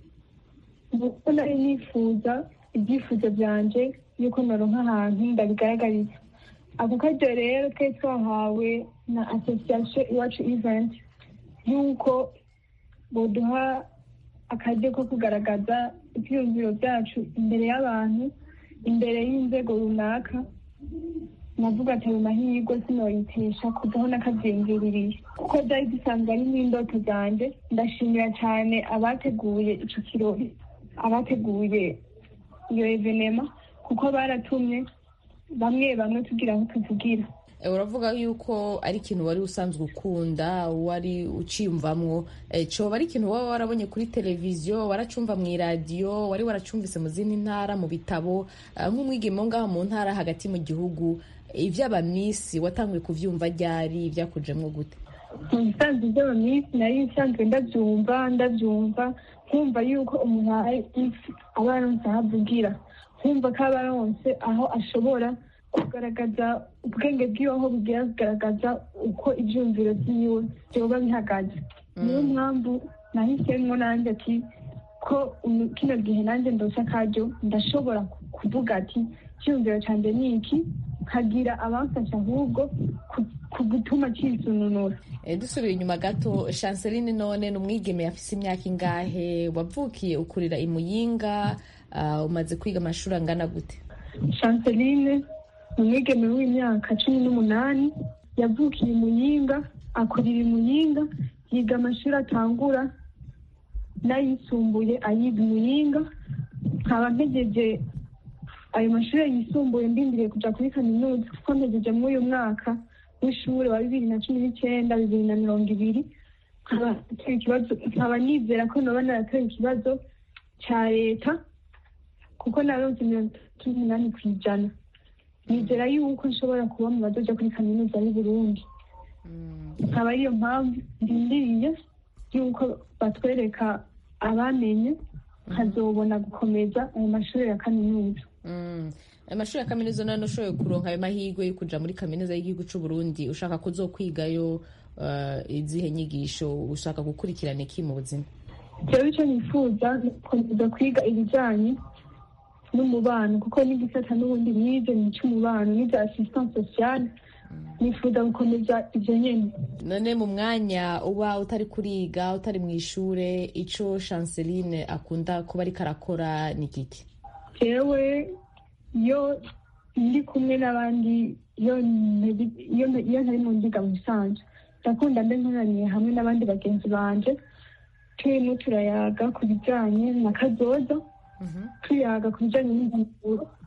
kuko nari nifuza ibyifuzo byanjye yuko naronka ahantu ndabigaragariza ako karyo rero twari twahawe na asosiyasiyo iwacu iventi y'uko boduha akaryo ko kugaragaza ibyiyumviro byacu imbere y'abantu imbere y'inzego runaka navuga ati ayo mahirwe sinoyitesha kuvaho n'akabyiyumviririye kuko byari bisanzwe ari n'indoto zanjye ndashimira cyane abateguye icyo kirori abateguye iyo evenema kuko baratumye bamwe bamwe tugira aho tuvugira uravuga yuko ari ikintu wari usanzwe ukunda wari uciyumvamwo coba ari ikintu waba warabonye kuri televiziyo waracumva mu iradiyo wari waracumvise mu zindi ntara mu bitabo nk'umwigemo ngaho mu ntara hagati mu gihugu iby'abamisi watanguye kubyumva ryari byakujemo gute mu bisanzwe by'abamisi nari nsanzwe ndabyumva ndabyumva nkumva yuko umuntu aba aronse aho avugira nkumva ko aba aronse aho ashobora kugaragaza ubwenge bwiwe aho bugira kugaragaza uko ibyumviro byiwe byoba bihagaze niyo mpamvu nahisemo nanjye ati ko kino gihe nanjye ndose akaryo ndashobora kuvuga ati icyumviro cyanjye ni iki nkagira abamfasha ahubwo ku gutuma cyisununura dusubiye inyuma gato chanceline none ni umwigeme yafise imyaka ingahe wavukiye ukurira imuyinga umaze kwiga amashuri angana gute chanceline ni umwigeme w'imyaka cumi n'umunani yavukiye imuyinga akurira imuyinga yiga amashuri atangura n'ayisumbuye ayiga imuyinga nkaba ntegeje ayo mashuri yisumbuye ndindiriye kujya kuri kaminuza kuko ntegeje muri uyu mwaka w'ishuri wa bibiri na cumi n'icyenda bibiri na mirongo ibiri nkaba nizera ko naba naratoye ikibazo cya leta kuko naronse mirongo itatu n'umunani ku ijana nizera yuko nshobora kuba mu badoja kuri kaminuza y'u Burundi nkaba ariyo mpamvu ndindiriye yuko batwereka abamenye nkazobona gukomeza ayo mashuri ya kaminuza amashuri ya kaminuza none ushoboye kuronka ayo mahirwe yo kuja muri kaminuza y'igihugu c'u Burundi ushaka kuzokwigayo izihe nyigisho ushaka gukurikirana iki mu buzima jewe icyo nifuza ni gukomeza kwiga ibijyanye n'umubano kuko n'igisata n'ubundi nize ni icy'umubano n'ibya assistance sociale nifuza gukomeza ibyo nyine none mu mwanya uba utari kuriga utari mu ishure ico chanceline akunda kuba ariko arakora ni kiki jewe iyo ndi kumwe n'abandi iyo ntari mu ndiga mu bisanzwe ndakunda mbe nkoraniye hamwe n'abandi bagenzi banje turimo turayaga ku bijyanye na kazoza tuyaga ku bijyanye n'impanuro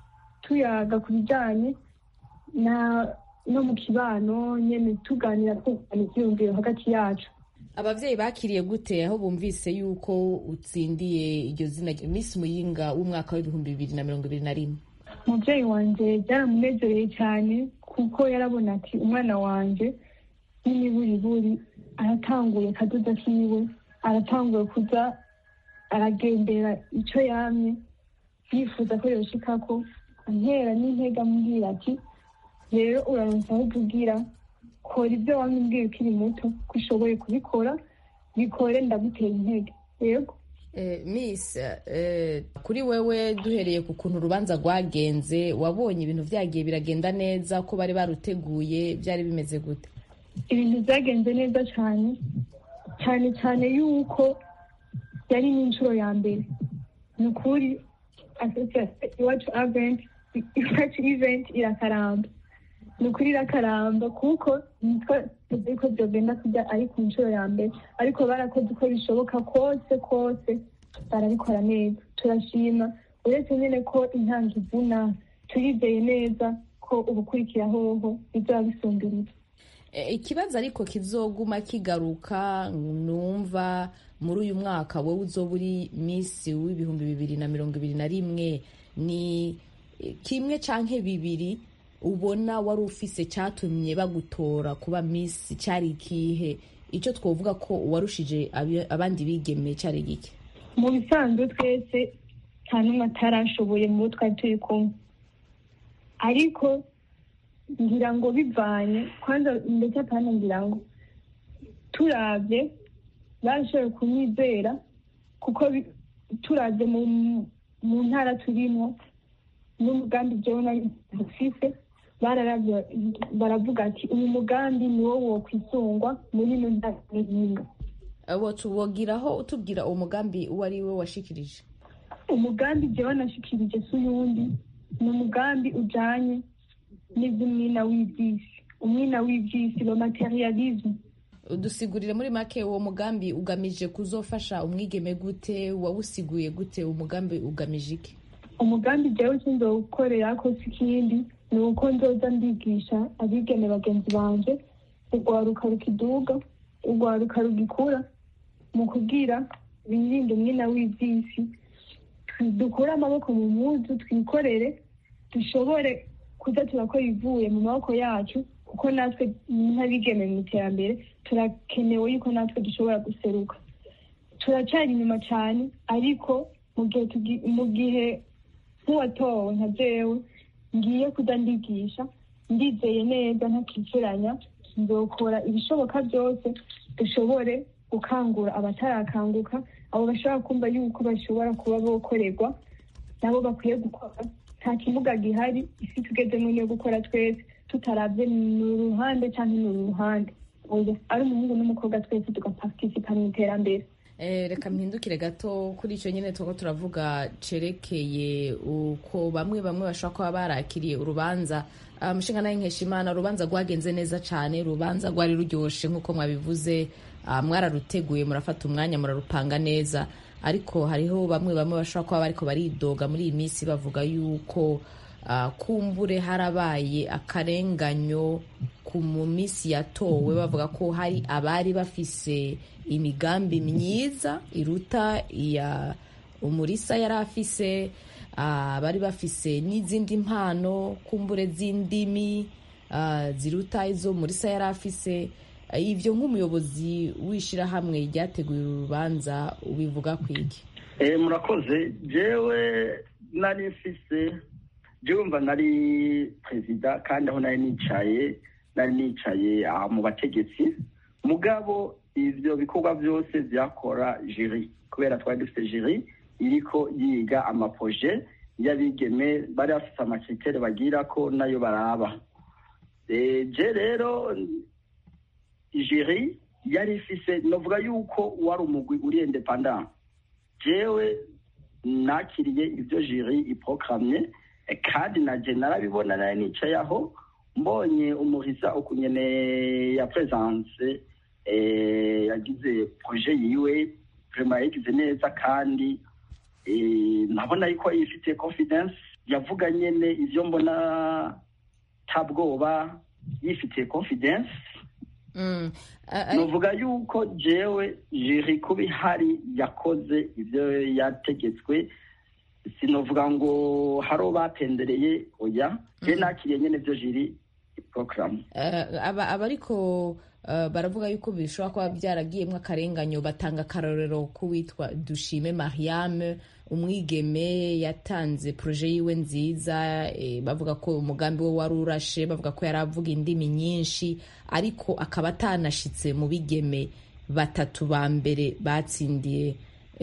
tuyaga ku bijyanye na no mu kibano nyine tuganira twungurana ibyiyumviro hagati yacu ababyeyi bakiriye gute aho bumvise yuko utsindiye iryo zina Miss Muyinga w'umwaka w'ibihumbi bibiri na mirongo ibiri na rimwe umubyeyi wanjye byaramunezereye cyane kuko yarabona ati umwana wanjye n'imiburiburi aratanguye kadoda kiwe aratanguye kuza aragendera icyo yamye yifuza ko yoshika ko antera n'intege amubwira ati rero uraronsa aho uvugira kora ibyo wamubwira ukiri muto ko ushoboye kubikora bikore ndagutera intege yego miss kuri wewe duhereye ku kuntu urubanza rwagenze wabonye ibintu byagiye biragenda neza ko bari baruteguye byari bimeze gute ibintu byagenze neza cyane cyane cyane yuko yari n'inshuro ya mbere ni ukuri iwacu aventi iwacu iventi irakaramba ni ukuri irakaramba kuko nitwa tuzi ko byogenda kujya ari ku nshuro ya mbere ariko barakoze uko bishoboka kose kose barabikora neza turashima uretse nyine ko intanga ivuna turizeye neza ko ubukurikira hoho bizaba bisumbiriza ikibazo ariko kizoguma kigaruka numva muri uyu mwaka wowe uzoba uri minsi w'ibihumbi bibiri na mirongo ibiri na rimwe ni kimwe canke bibiri ubona wari ufise cyatumye bagutora kuba minsi cyari ikihe icyo twavuga ko warushije abandi bigeme cyari gike mu bisanzwe twese nta n'umwe atarashoboye mu bo twari turi kumwe ariko ngira ngo bivanye kwanza ndetse apana ngira ngo turabye bashoboye kumwizera kuko turabye mu ntara turimo n'umugambi jewe nari dufise baravuga ati uyu mugambi ni wo wokwisungwa muri ino ntara n'inkinga wogiraho utubwira uwo mugambi uwo ari we washikirije umugambi jewe nashikirije si uyundi ni umugambi ujanye n'iby'umwina w'ibyisi umwina w'ibyisi lo materialisme udusigurire muri make uwo mugambi ugamije kuzofasha umwigeme gute wawusiguye gute umugambi ugamije iki umugambi jewe sinzowukorera ko si ikindi ni uko nzoza ndigisha abigeme bagenzi banje urwaruka rukiduga urwaruka rugikura mu kubwira birinde umwina w'ibyisi dukure amaboko mu muzu twikorere dushobore kuza turakora ivuye mu maboko yacu kuko natwe nk'abigeme mu iterambere turakenewe yuko natwe dushobora guseruka turacyari inyuma cyane ariko mu gihe mu gihe nk'uwatowe nka jewe ngiye kuza ndigisha ndizeye neza ntakicuranya nzokora ibishoboka byose dushobore gukangura abatarakanguka abo bashobora kumva yuko bashobora kuba bokorerwa nabo bakwiye gukora nta kibuga gihari isi tugezemo niyo gukora twese tutarabye ni uruhande cyangwa ni uruhande ari umuhungu n'umukobwa twese tugapartisipa mu iterambere reka mpindukire gato kuri icyo nyine tuba turavuga cerekeye uko bamwe bamwe bashobora kuba barakiriye urubanza umushinga nawe nkeshimana urubanza rwagenze neza cyane urubanza rwari ruryoshye nk'uko mwabivuze mwararuteguye murafata umwanya murarupanga neza ariko hariho bamwe bamwe bashobora kuba bariko baridoga muri iyi minsi bavuga yuko kumbure harabaye akarenganyo ku mu minsi yatowe bavuga ko hari abari bafise imigambi myiza iruta iya umurisa yari afise bari bafise n'izindi mpano kumbure z'indimi ziruta izo murisa yari afise ibyo nk'umuyobozi w'ishyirahamwe ryateguye uru rubanza ubivuga ku iki murakoze jewe nari mfise jewe mva nari perezida kandi aho nari nicaye nari nicaye mu bategetsi mugabo ibyo bikorwa byose byakora jiri kubera twari dufite jiri iriko yiga amaproje y'abigeme bari bafite amakritere bagira ko nayo baraba je rero jiri yari ifise novuga yuko wari umugwi uri independant jewe nakiriye ibyo jiri iprogramye kandi naje narabibona nari nicaye aho mbonye umurisa ukunyene ya presence yagize proje yiwe vraiment yagize neza kandi nabona yuko yifitiye confidence yavuga nyene ivyo mbona tabwoba yifitiye confidence nuvuga yuko jewe jiri kuba ihari yakoze ivyo yategetswe sinovuga ngo haro batendereye oya je nakiriye nyene vyo jiri porogaramu aba ariko baravuga yuko bishobora kuba byaragiyemo akarenganyo batanga akarorero k'uwitwa dushime mariame umwigeme yatanze poroje yiwe nziza bavuga ko umugambi we wari urashe bavuga ko yari avuga indimi nyinshi ariko akaba atanashitse mu bigeme batatu ba mbere batsindiye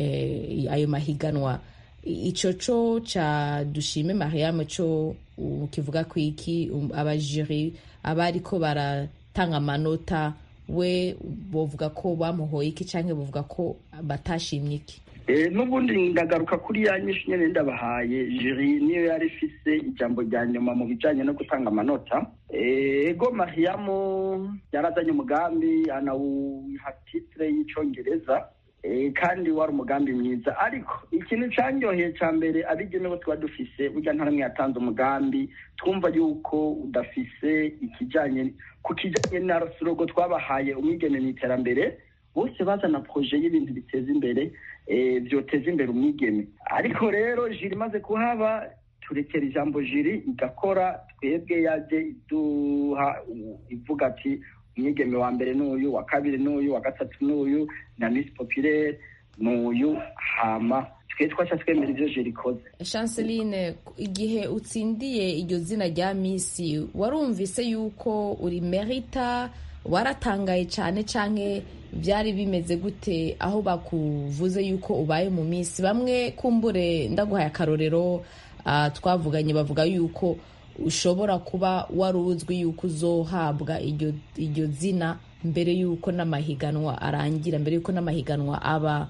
ayo mahiganwa icyo cyo cya dushime mariame cyo kivuga ku iki abajiri aba ariko baratanga amanota we bavuga ko bamuhoye iki cyangwa bavuga ko batashimye iki n'ubundi ndagaruka kuri ya nyinshi nyine ndabahaye jiri niyo yari ifise ijambo rya nyuma mu bijyanye no gutanga amanota ego mariyamu yarazanye umugambi anawuha titire y'icyongereza kandi wari umugambi mwiza ariko ikintu cyanyoheye cya mbere abigenewe tuba dufise burya nta n'umwe yatanze umugambi twumva yuko udafise ikijyanye ku kijyanye na surogo twabahaye umwigeme mu iterambere bose bazana poroje y'ibintu biteza imbere byoteza imbere umwigeme ariko rero jiri imaze kuhaba turekera ijambo jiri igakora twebwe yajye iduha ivuga ati umwigeme wa mbere n'uyu wa kabiri n'uyu wa gatatu n'uyu na misi popirere n'uyu hama twe twaca twemera ibyo jiri ikoze chanceline igihe utsindiye iryo zina rya misi warumvise yuko uri merita waratangaye cyane cyane byari bimeze gute aho bakuvuze yuko ubaye mu minsi bamwe kumbure ndaguhaye akarorero twavuganye bavuga yuko ushobora kuba wari uzwi yuko uzohabwa iryo zina mbere y'uko n'amahiganwa arangira mbere y'uko n'amahiganwa aba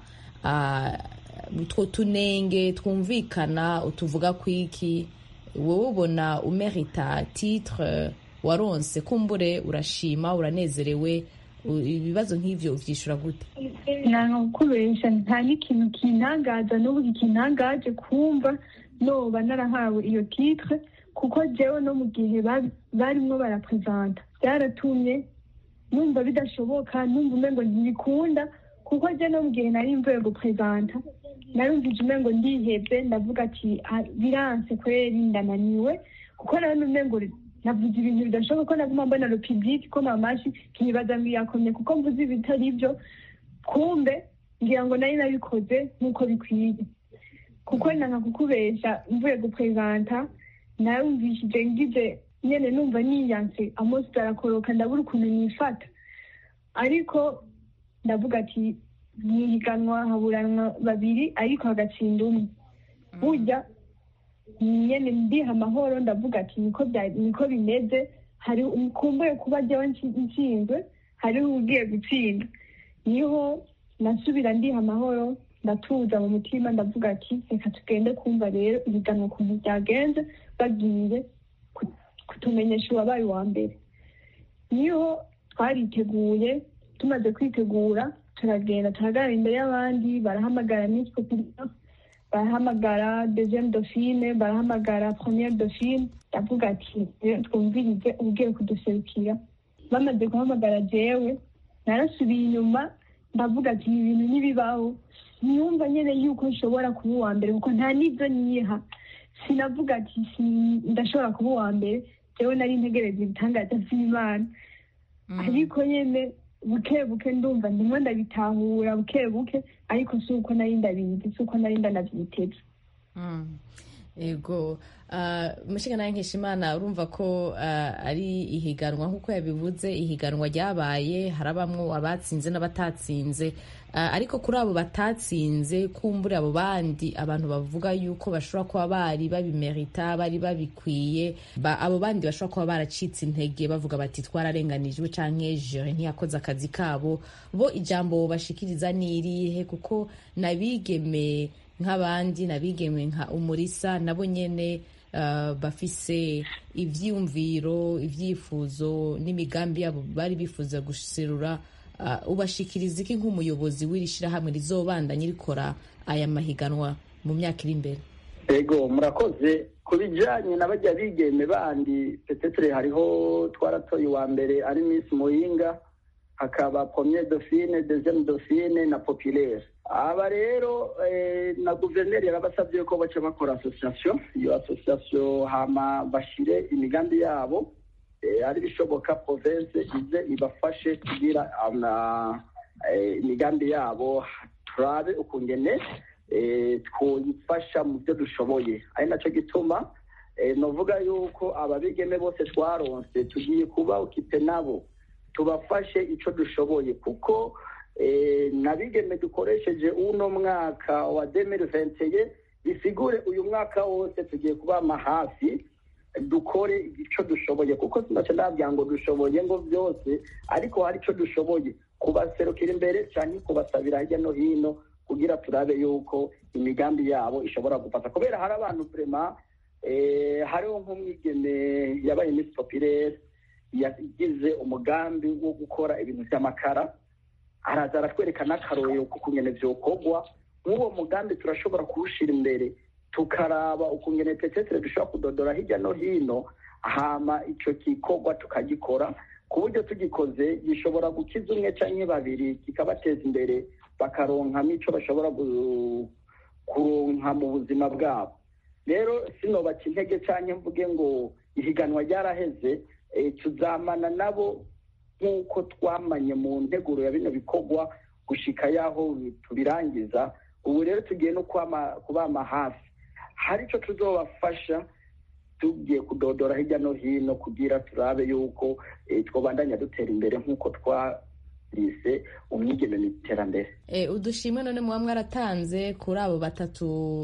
utwo tunenge twumvikana utuvuga ku iki wowe ubona umerita titire waronse kumbure urashima uranezerewe ibibazo nk'ibyo ubyishyura gute ntabwo kubesha nta n'ikintu kintangaza n'ubu kintangaje kumva noba narahawe iyo titire kuko jewe no mu gihe barimo baraprezanta byaratumye numva bidashoboka numva umengo ntibikunda kuko je no mu gihe nari mvuye guprezanta narumvije umengo ndihebye ndavuga ati biranse kweri ndananiwe kuko nawe umengo navuze ibintu bidashoboka ko naguma mbona repubulike ko mamashi nkibaza ngo iyakomye kuko mvuze ibitari byo kumbe ngira ngo nari nabikoze nk'uko bikwiye kuko nanga kukubesha mvuye guprezanta narumvishije ngize nyene numva niyanse amosi arakoroka ndabura ukuntu nifata ariko ndavuga ati mwihiganwa haburanwa babiri ariko hagatsinda umwe burya nyene ndiha amahoro ndavuga ati niko niko bimeze hari kumbuye kuba jyewe nshinzwe hariho ugiye gutsinda niho nasubira ndiha amahoro ndatuza mu mutima ndavuga ati reka tugende kumva rero ibiganwa ukuntu byagenze bagiye kutumenyesha uwabaye uwa mbere niho twariteguye tumaze kwitegura turagenda turahagarara imbere y'abandi barahamagara miss population barahamagara deuxième dauphine barahamagara première dauphine ndavuga ati twumvirize ugiye kuduserukira bamaze guhamagara jewe narasubiye inyuma ndavuga ati ibi bintu ntibibaho niyumva nyine yuko nshobora kuba uwa mbere kuko nta n'ibyo niha sinavuga ati ndashobora kuba uwa mbere jewe nari ntegereza ibitangaza by'imana ariko nyine buke buke ndumva ndimo ndabitahura buke buke ariko si uko nari ndabizi si uko nari ndanabyiteze yego umushinga nawe nkishimana urumva ko ari ihiganwa nk'uko yabivuze ihiganwa ryabaye harabamwo abatsinze n'abatatsinze ariko kuri abo batatsinze kumbura abo bandi abantu bavuga yuko bashobora kuba bari babimerita bari babikwiye abo bandi bashobora kuba baracitse intege bavuga bati twararenganijwe cyangwa jere ntiyakoze akazi kabo bo ijambo bashikiriza ni irihe kuko nabigeme nk'abandi nabigeme nka umurisa nabo nyene bafise ivyiyumviro ivyifuzo n'imigambi yabo bari bifuza guserura ubashikiriza iki nk'umuyobozi w'iri shirahamwe rizobandanya rikora aya mahiganwa mu myaka iri imbere ego murakoze ku bijyanye na bajya bigeme bandi petetere hariho twaratoye uwa mbere ari misi muhinga hakaba pomye dauphine deuxième dauphine na populaire aba rero na guverineri yarabasabye ko baca bakora association iyo association hama bashire imigambi yabo ari bishoboka province ize ibafashe kugira imigambi yabo turabe ukungene twifasha mu byo dushoboye ari nacyo gituma novuga yuko ababigeme bose twaronse tugiye kuba ukipe nabo tubafashe icyo dushoboye kuko nabigeme dukoresheje uno mwaka wa demiri venteye bisigure uyu mwaka wose tugiye kubama hafi dukore icyo dushoboye kuko sinaca nabwira ngo dushoboye ngo byose ariko hari icyo dushoboye kubaserukira imbere cyane kubasabira hirya no hino kugira turabe yuko imigambi yabo ishobora gufata kubera hari abantu vrema hariho nk'umwigeme yabaye misi popirere yagize umugambi wo gukora ibintu by'amakara araza aratwereka n'akarorero k'ukungene vyokorwa nk'uwo mugambi turashobora kuwushira imbere tukaraba ukungene petetere dushobora kudodora hirya no hino hama ico gikorwa tukagikora ku buryo tugikoze gishobora gukiza umwe canke babiri kikabateza imbere bakaronkamo ico bashobora kuronka mu buzima bwabo rero sinobaca intege canke mvuge ngo ihiganwa ryaraheze tuzamana nabo nk'uko twamanye mu nteguro ya bino bikorwa gushika yaho tubirangiza ubu rero tugiye no kubama hafi hari icyo tuzobafasha tugiye kudodora hirya no hino kugira turabe yuko twabandanya dutera imbere nk'uko twarise umwigeme mu iterambere udushimwe none muba mwaratanze kuri abo batatu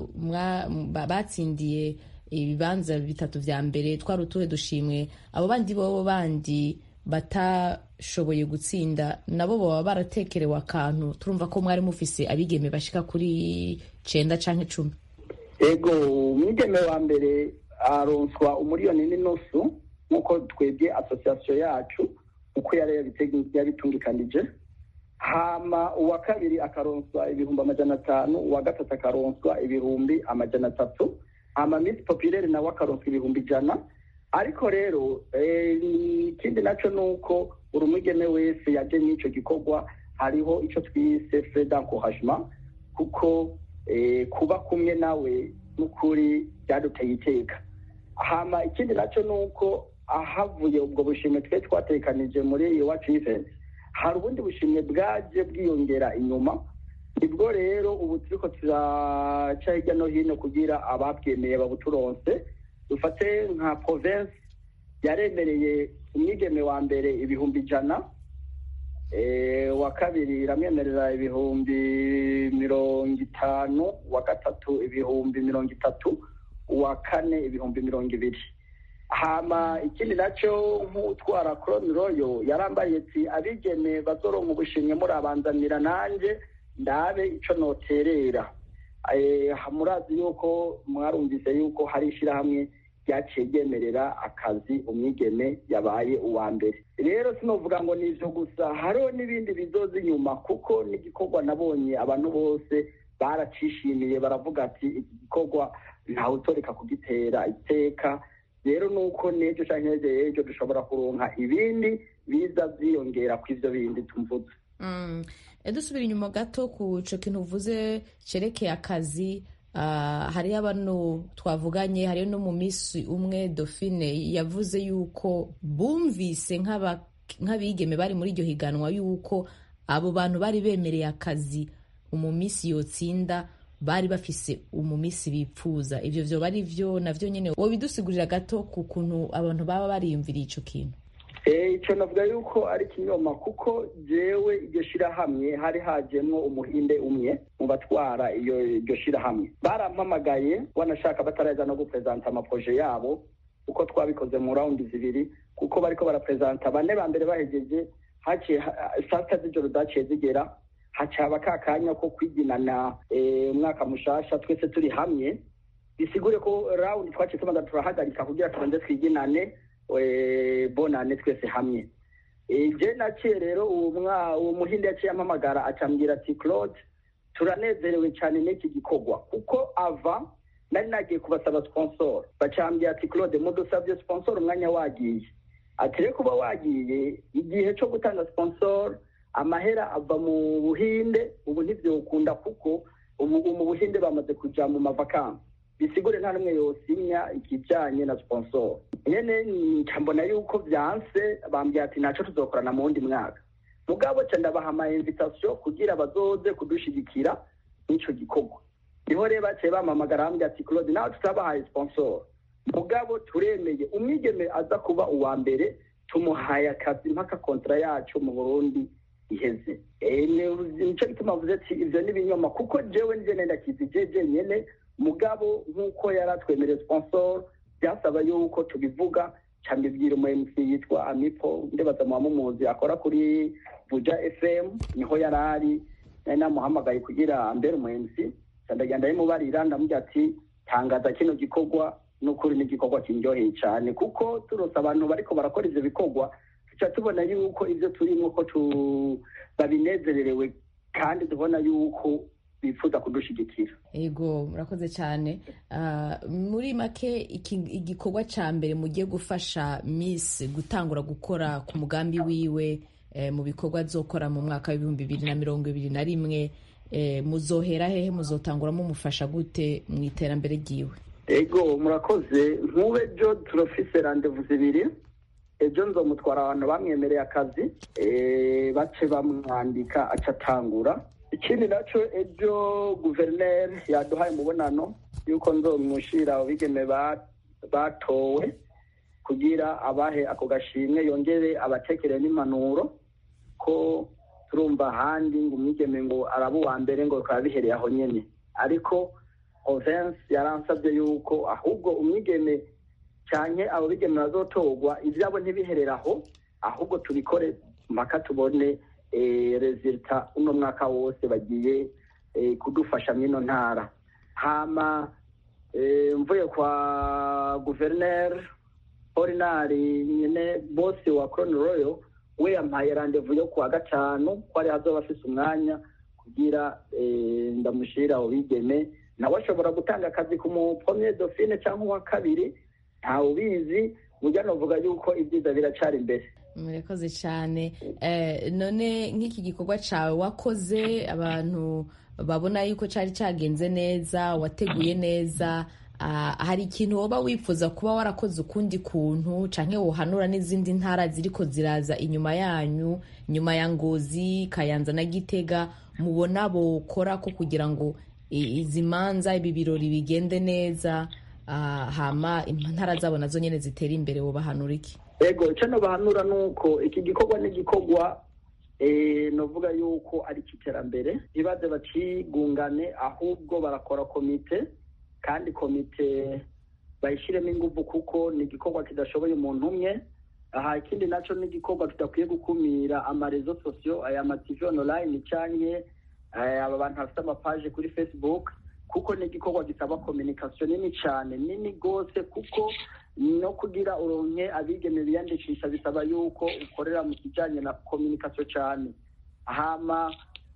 batsindiye ibibanza bitatu vya mbere twari utuhe dushimwe abo bandi bobo bandi batashoboye gutsinda nabo baba baratekerewe akantu turumva ko mwari mufise abigeme bashika kuri cenda canke cumi ego umwigeme wa mbere aronswa umuriyoni n'inusu nk'uko twebwe asosiyasiyo yacu uko yari yabitungikanije hama uwa kabiri akaronswa ibihumbi amajana atanu uwa gatatu akaronswa ibihumbi amajana atatu hama misi popirere nawe akaronswa ibihumbi ijana ariko rero ikindi nacyo ni uko buri mwigeme wese yaje n'icyo gikorwa hariho icyo twise fredankohajima kuko kuba kumwe nawe n'ukuri byaduteye iteka hama ikindi nacyo ni uko ahavuye ubwo bushimwe twe twatekanije muri iwacu iventi hari ubundi bushimwe bwaje bwiyongera inyuma nibwo rero ubu turiko turaca hirya no hino kugira ababwemeye babuturonse dufate nka province yaremereye umwigeme wa mbere ibihumbi ijana wa kabiri iramwemerera ibihumbi mirongo itanu wa gatatu ibihumbi mirongo itatu uwa kane ibihumbi mirongo ibiri hama ikindi nacyo nk'utwara koroni royo yarambaye ati abigeme bazoronka ubushimwe murabanzanira nanjye ndabe ico noterera murazi yuko mwarumvise yuko hari ishyirahamwe ryaciye ryemerera akazi umwigeme yabaye uwa mbere rero sinovuga ngo ni ivyo gusa hariho n'ibindi bizoza inyuma kuko n'igikorwa nabonye abantu bose baracishimiye baravuga ati iki gikorwa ntawutoreka kugitera iteka rero nuko n'ejo canke ejo ejo dushobora kuronka ibindi biza vyiyongera ku ivyo bindi tumvuze dusubira inyuma gato ku ico kintu uvuze cerekeye akazi hariyo abantu twavuganye hariyo no mu minsi umwe Dauphine yavuze yuko bumvise nk'abigeme bari muri iryo higanwa yuko abo bantu bari bemereye akazi mu minsi yotsinda bari bafise umumisi bipfuza ivyo vyoba ari vyo navyo nyene wobidusigurira gato ku kuntu abantu baba bariyumviriye ico kintu icyo navuga yuko ari ikinyoma kuko jewe iryo shirahamwe hari hajemwo umuhinde umwe mu batwara iyo iryo shirahamwe barampamagaye wanashaka bataraza no guprezanta amaproje yabo uko twabikoze mu raundi zibiri kuko bariko baraprezanta bane ba mbere bahejeje haciye saa sita z'ijoro zaciye zigera hacaba ka kanya ko kwiginana umwaka mushasha twese turi hamwe bisigure ko raundi twaciye tumaze turahagarika kugira tubanze twiginane bonane twese hamwe je naciye rero uwo muhinde yaciye ampamagara acambwira ati claude turanezerewe cyane n'iki gikorwa kuko ava nari nagiye kubasaba sponsor bacambye ati claude mudusabye sponsor umwanya wagiye ati rero kuba wagiye igihe cyo gutanga sponsor amahera ava mu buhinde ubu ntibyokunda kuko ubu mu buhinde bamaze kuja mu mavakansi bisigure nta n'umwe yosinya ikijanye na sponsor nyene mbona yuko vyanse bambwiye ati naco tuzokorana mu wundi mwaka mugabo ca ndabaha ama invitation kugira bazoze kudushigikira n'ico gikorwa niho rero baciye bampamagara bambwiye ati claude nawe tutabahaye sponsor mugabo turemeye umwigeme aza kuba uwa mbere tumuhaye akazi mpaka kontra yacu mu burundi iheze nico gituma avuze ati ivyo ni ibinyoma kuko jewe nije nendakizi jeje nyene mugabo nk'uko yari atwemereye sponsor byasaba yuko tubivuga cambibwira umu mc yitwa amipo ndibaza muba mumuzi akora kuri buja fm niho yari ari nari namuhamagaye kugira mbere umu mc ndagenda ndabimubarira ndamubwira ati tangaza kino gikorwa n'ukuri n'igikorwa kindyoheye cyane kuko turose abantu bariko barakora ivyo bikorwa tuca tubona yuko ivyo turimwo ko babinezererewe kandi tubona yuko bifuza kudushigikira ego murakoze cyane muri make igikorwa cya mbere mugiye gufasha miss gutangura gukora ku mugambi wiwe mu bikorwa azokora mu mwaka w'ibihumbi bibiri na mirongo ibiri na rimwe muzohera hehe muzotanguramo umufasha gute mu iterambere ryiwe ego murakoze nk'ubu ejo turafise randevu zibiri ejo nzomutwara abantu bamwemereye akazi bace bamwandika aca atangura ikindi nacyo ejo guverineri yaduhaye umubonano y'uko nzomushira abigeme batowe kugira abahe ako gashimwe yongere abatekere n'impanuro ko turumva ahandi ngo umwigeme ngo araba uwa mbere ngo bikaba bihereye aho nyine ariko ovensi yaransabye yuko ahubwo umwigeme cyane abo bigeme bazotorwa ibyabo ntibiherere aho ahubwo tubikore mpaka tubone rezilita uno mwaka wose bagiye kudufasha mw'ino ntara hama mvuye kwa guverineri orinari nyine bose wa koroni royo we yampaye randevu yo kuwa gatanu ko ari hazoba afise umwanya kugira ndamushyira abo bigeme nawe ashobora gutanga akazi ku mupomye dofine cyangwa uwa kabiri ntawe ubizi burya navuga yuko ibyiza biracari imbere murakoze cyane none nk'iki gikorwa cyawe wakoze abantu babona yuko cyari cyagenze neza wateguye neza hari ikintu waba wifuza kuba warakoze ukundi kuntu cyangwa wohanura n'izindi ntara ziriko ziraza inyuma yanyu nyuma ya ngozi kayanza na gitega mubona bokora ko kugira ngo izi manza ibi birori bigende neza hama intara zabo nazo nyine zitera imbere wobahanura iki ego icyo nabahanura ni uko iki gikorwa ni igikorwa navuga yuko ari icy'iterambere ntibaze bakigungane ahubwo barakora komite kandi komite bayishyiremo ingufu kuko ni igikorwa kidashoboye umuntu umwe aha ikindi nacyo ni igikorwa tudakwiye gukumira amarezo sosiyo aya mativi onorayini cyangwa aba bantu bafite amapaje kuri facebook kuko ni igikorwa gisaba kominikasiyo nini cyane nini rwose kuko no kugira uronke abigeme biyandikisha bisaba yuko ukorera mu kijyanye na kominikasiyo cyane hama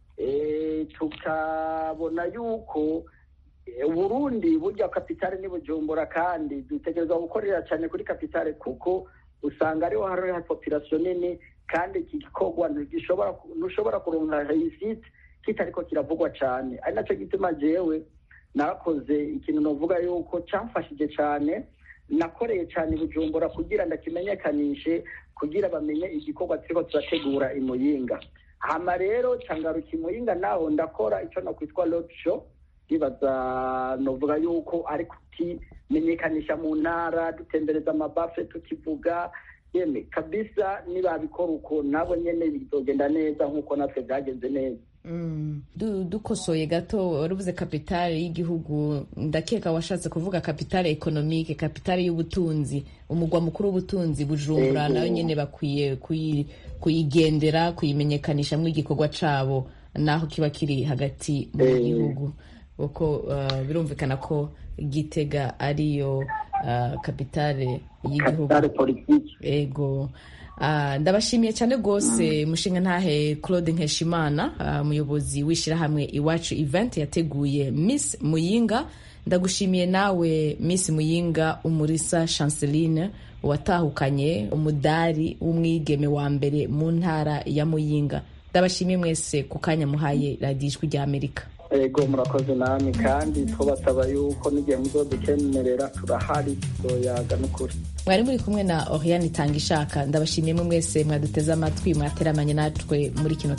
tukabona yuko uburundi burya kapitale ni bujumbura kandi dutegerezwa gukorera cyane kuri kapitale kuko usanga ariho hari popirasiyo nini kandi iki gikorwa ntushobora kuronka risite kitariko kiravugwa cyane ari nacyo gituma jewe narakoze ikintu navuga yuko cyamfashije cyane nakoreye cyane bujumbura kugira ndakimenyekanishe kugira bamenye igikorwa turiko turategura imuyinga hama rero cangaruka imuyinga naho ndakora icyo nakwitwa road show ndibaza novuga yuko ari kutimenyekanisha mu ntara dutembereza amabafe tukivuga yeme kabisa nibabikora uko nabo nyene bizogenda neza nk'uko natwe byagenze neza dukosoye gato waravuze kapitale y'igihugu ndakeka washatse kuvuga kapitale ekonomike kapitale y'ubutunzi umugwa mukuru w'ubutunzi bujumbura nayo nyine bakwiye kuyigendera kuyimenyekanisha mu igikorwa cabo naho kiba kiri hagati mu gihugu kuko birumvikana ko gitega ariyo kapitale y'igihugu ego ndabashimiye cyane rwose mushinga ntahe claude nkeshimana umuyobozi w'ishyirahamwe iwacu event yateguye miss muyinga ndagushimiye nawe miss muyinga umurisa chanceline watahukanye umudari w'umwigeme wa mbere mu ntara ya muyinga ndabashimiye mwese ku kanya muhaye radiyo ijwi rya amerika ego murakoze namwe kandi twabasaba yuko n'igihe muzodukemerera turahari tuzoyaga n'ukuri mwari muri kumwe na oriane itanga ishaka ndabashimiye mwe mwese mwaduteze amatwi mwateramanye natwe muri kino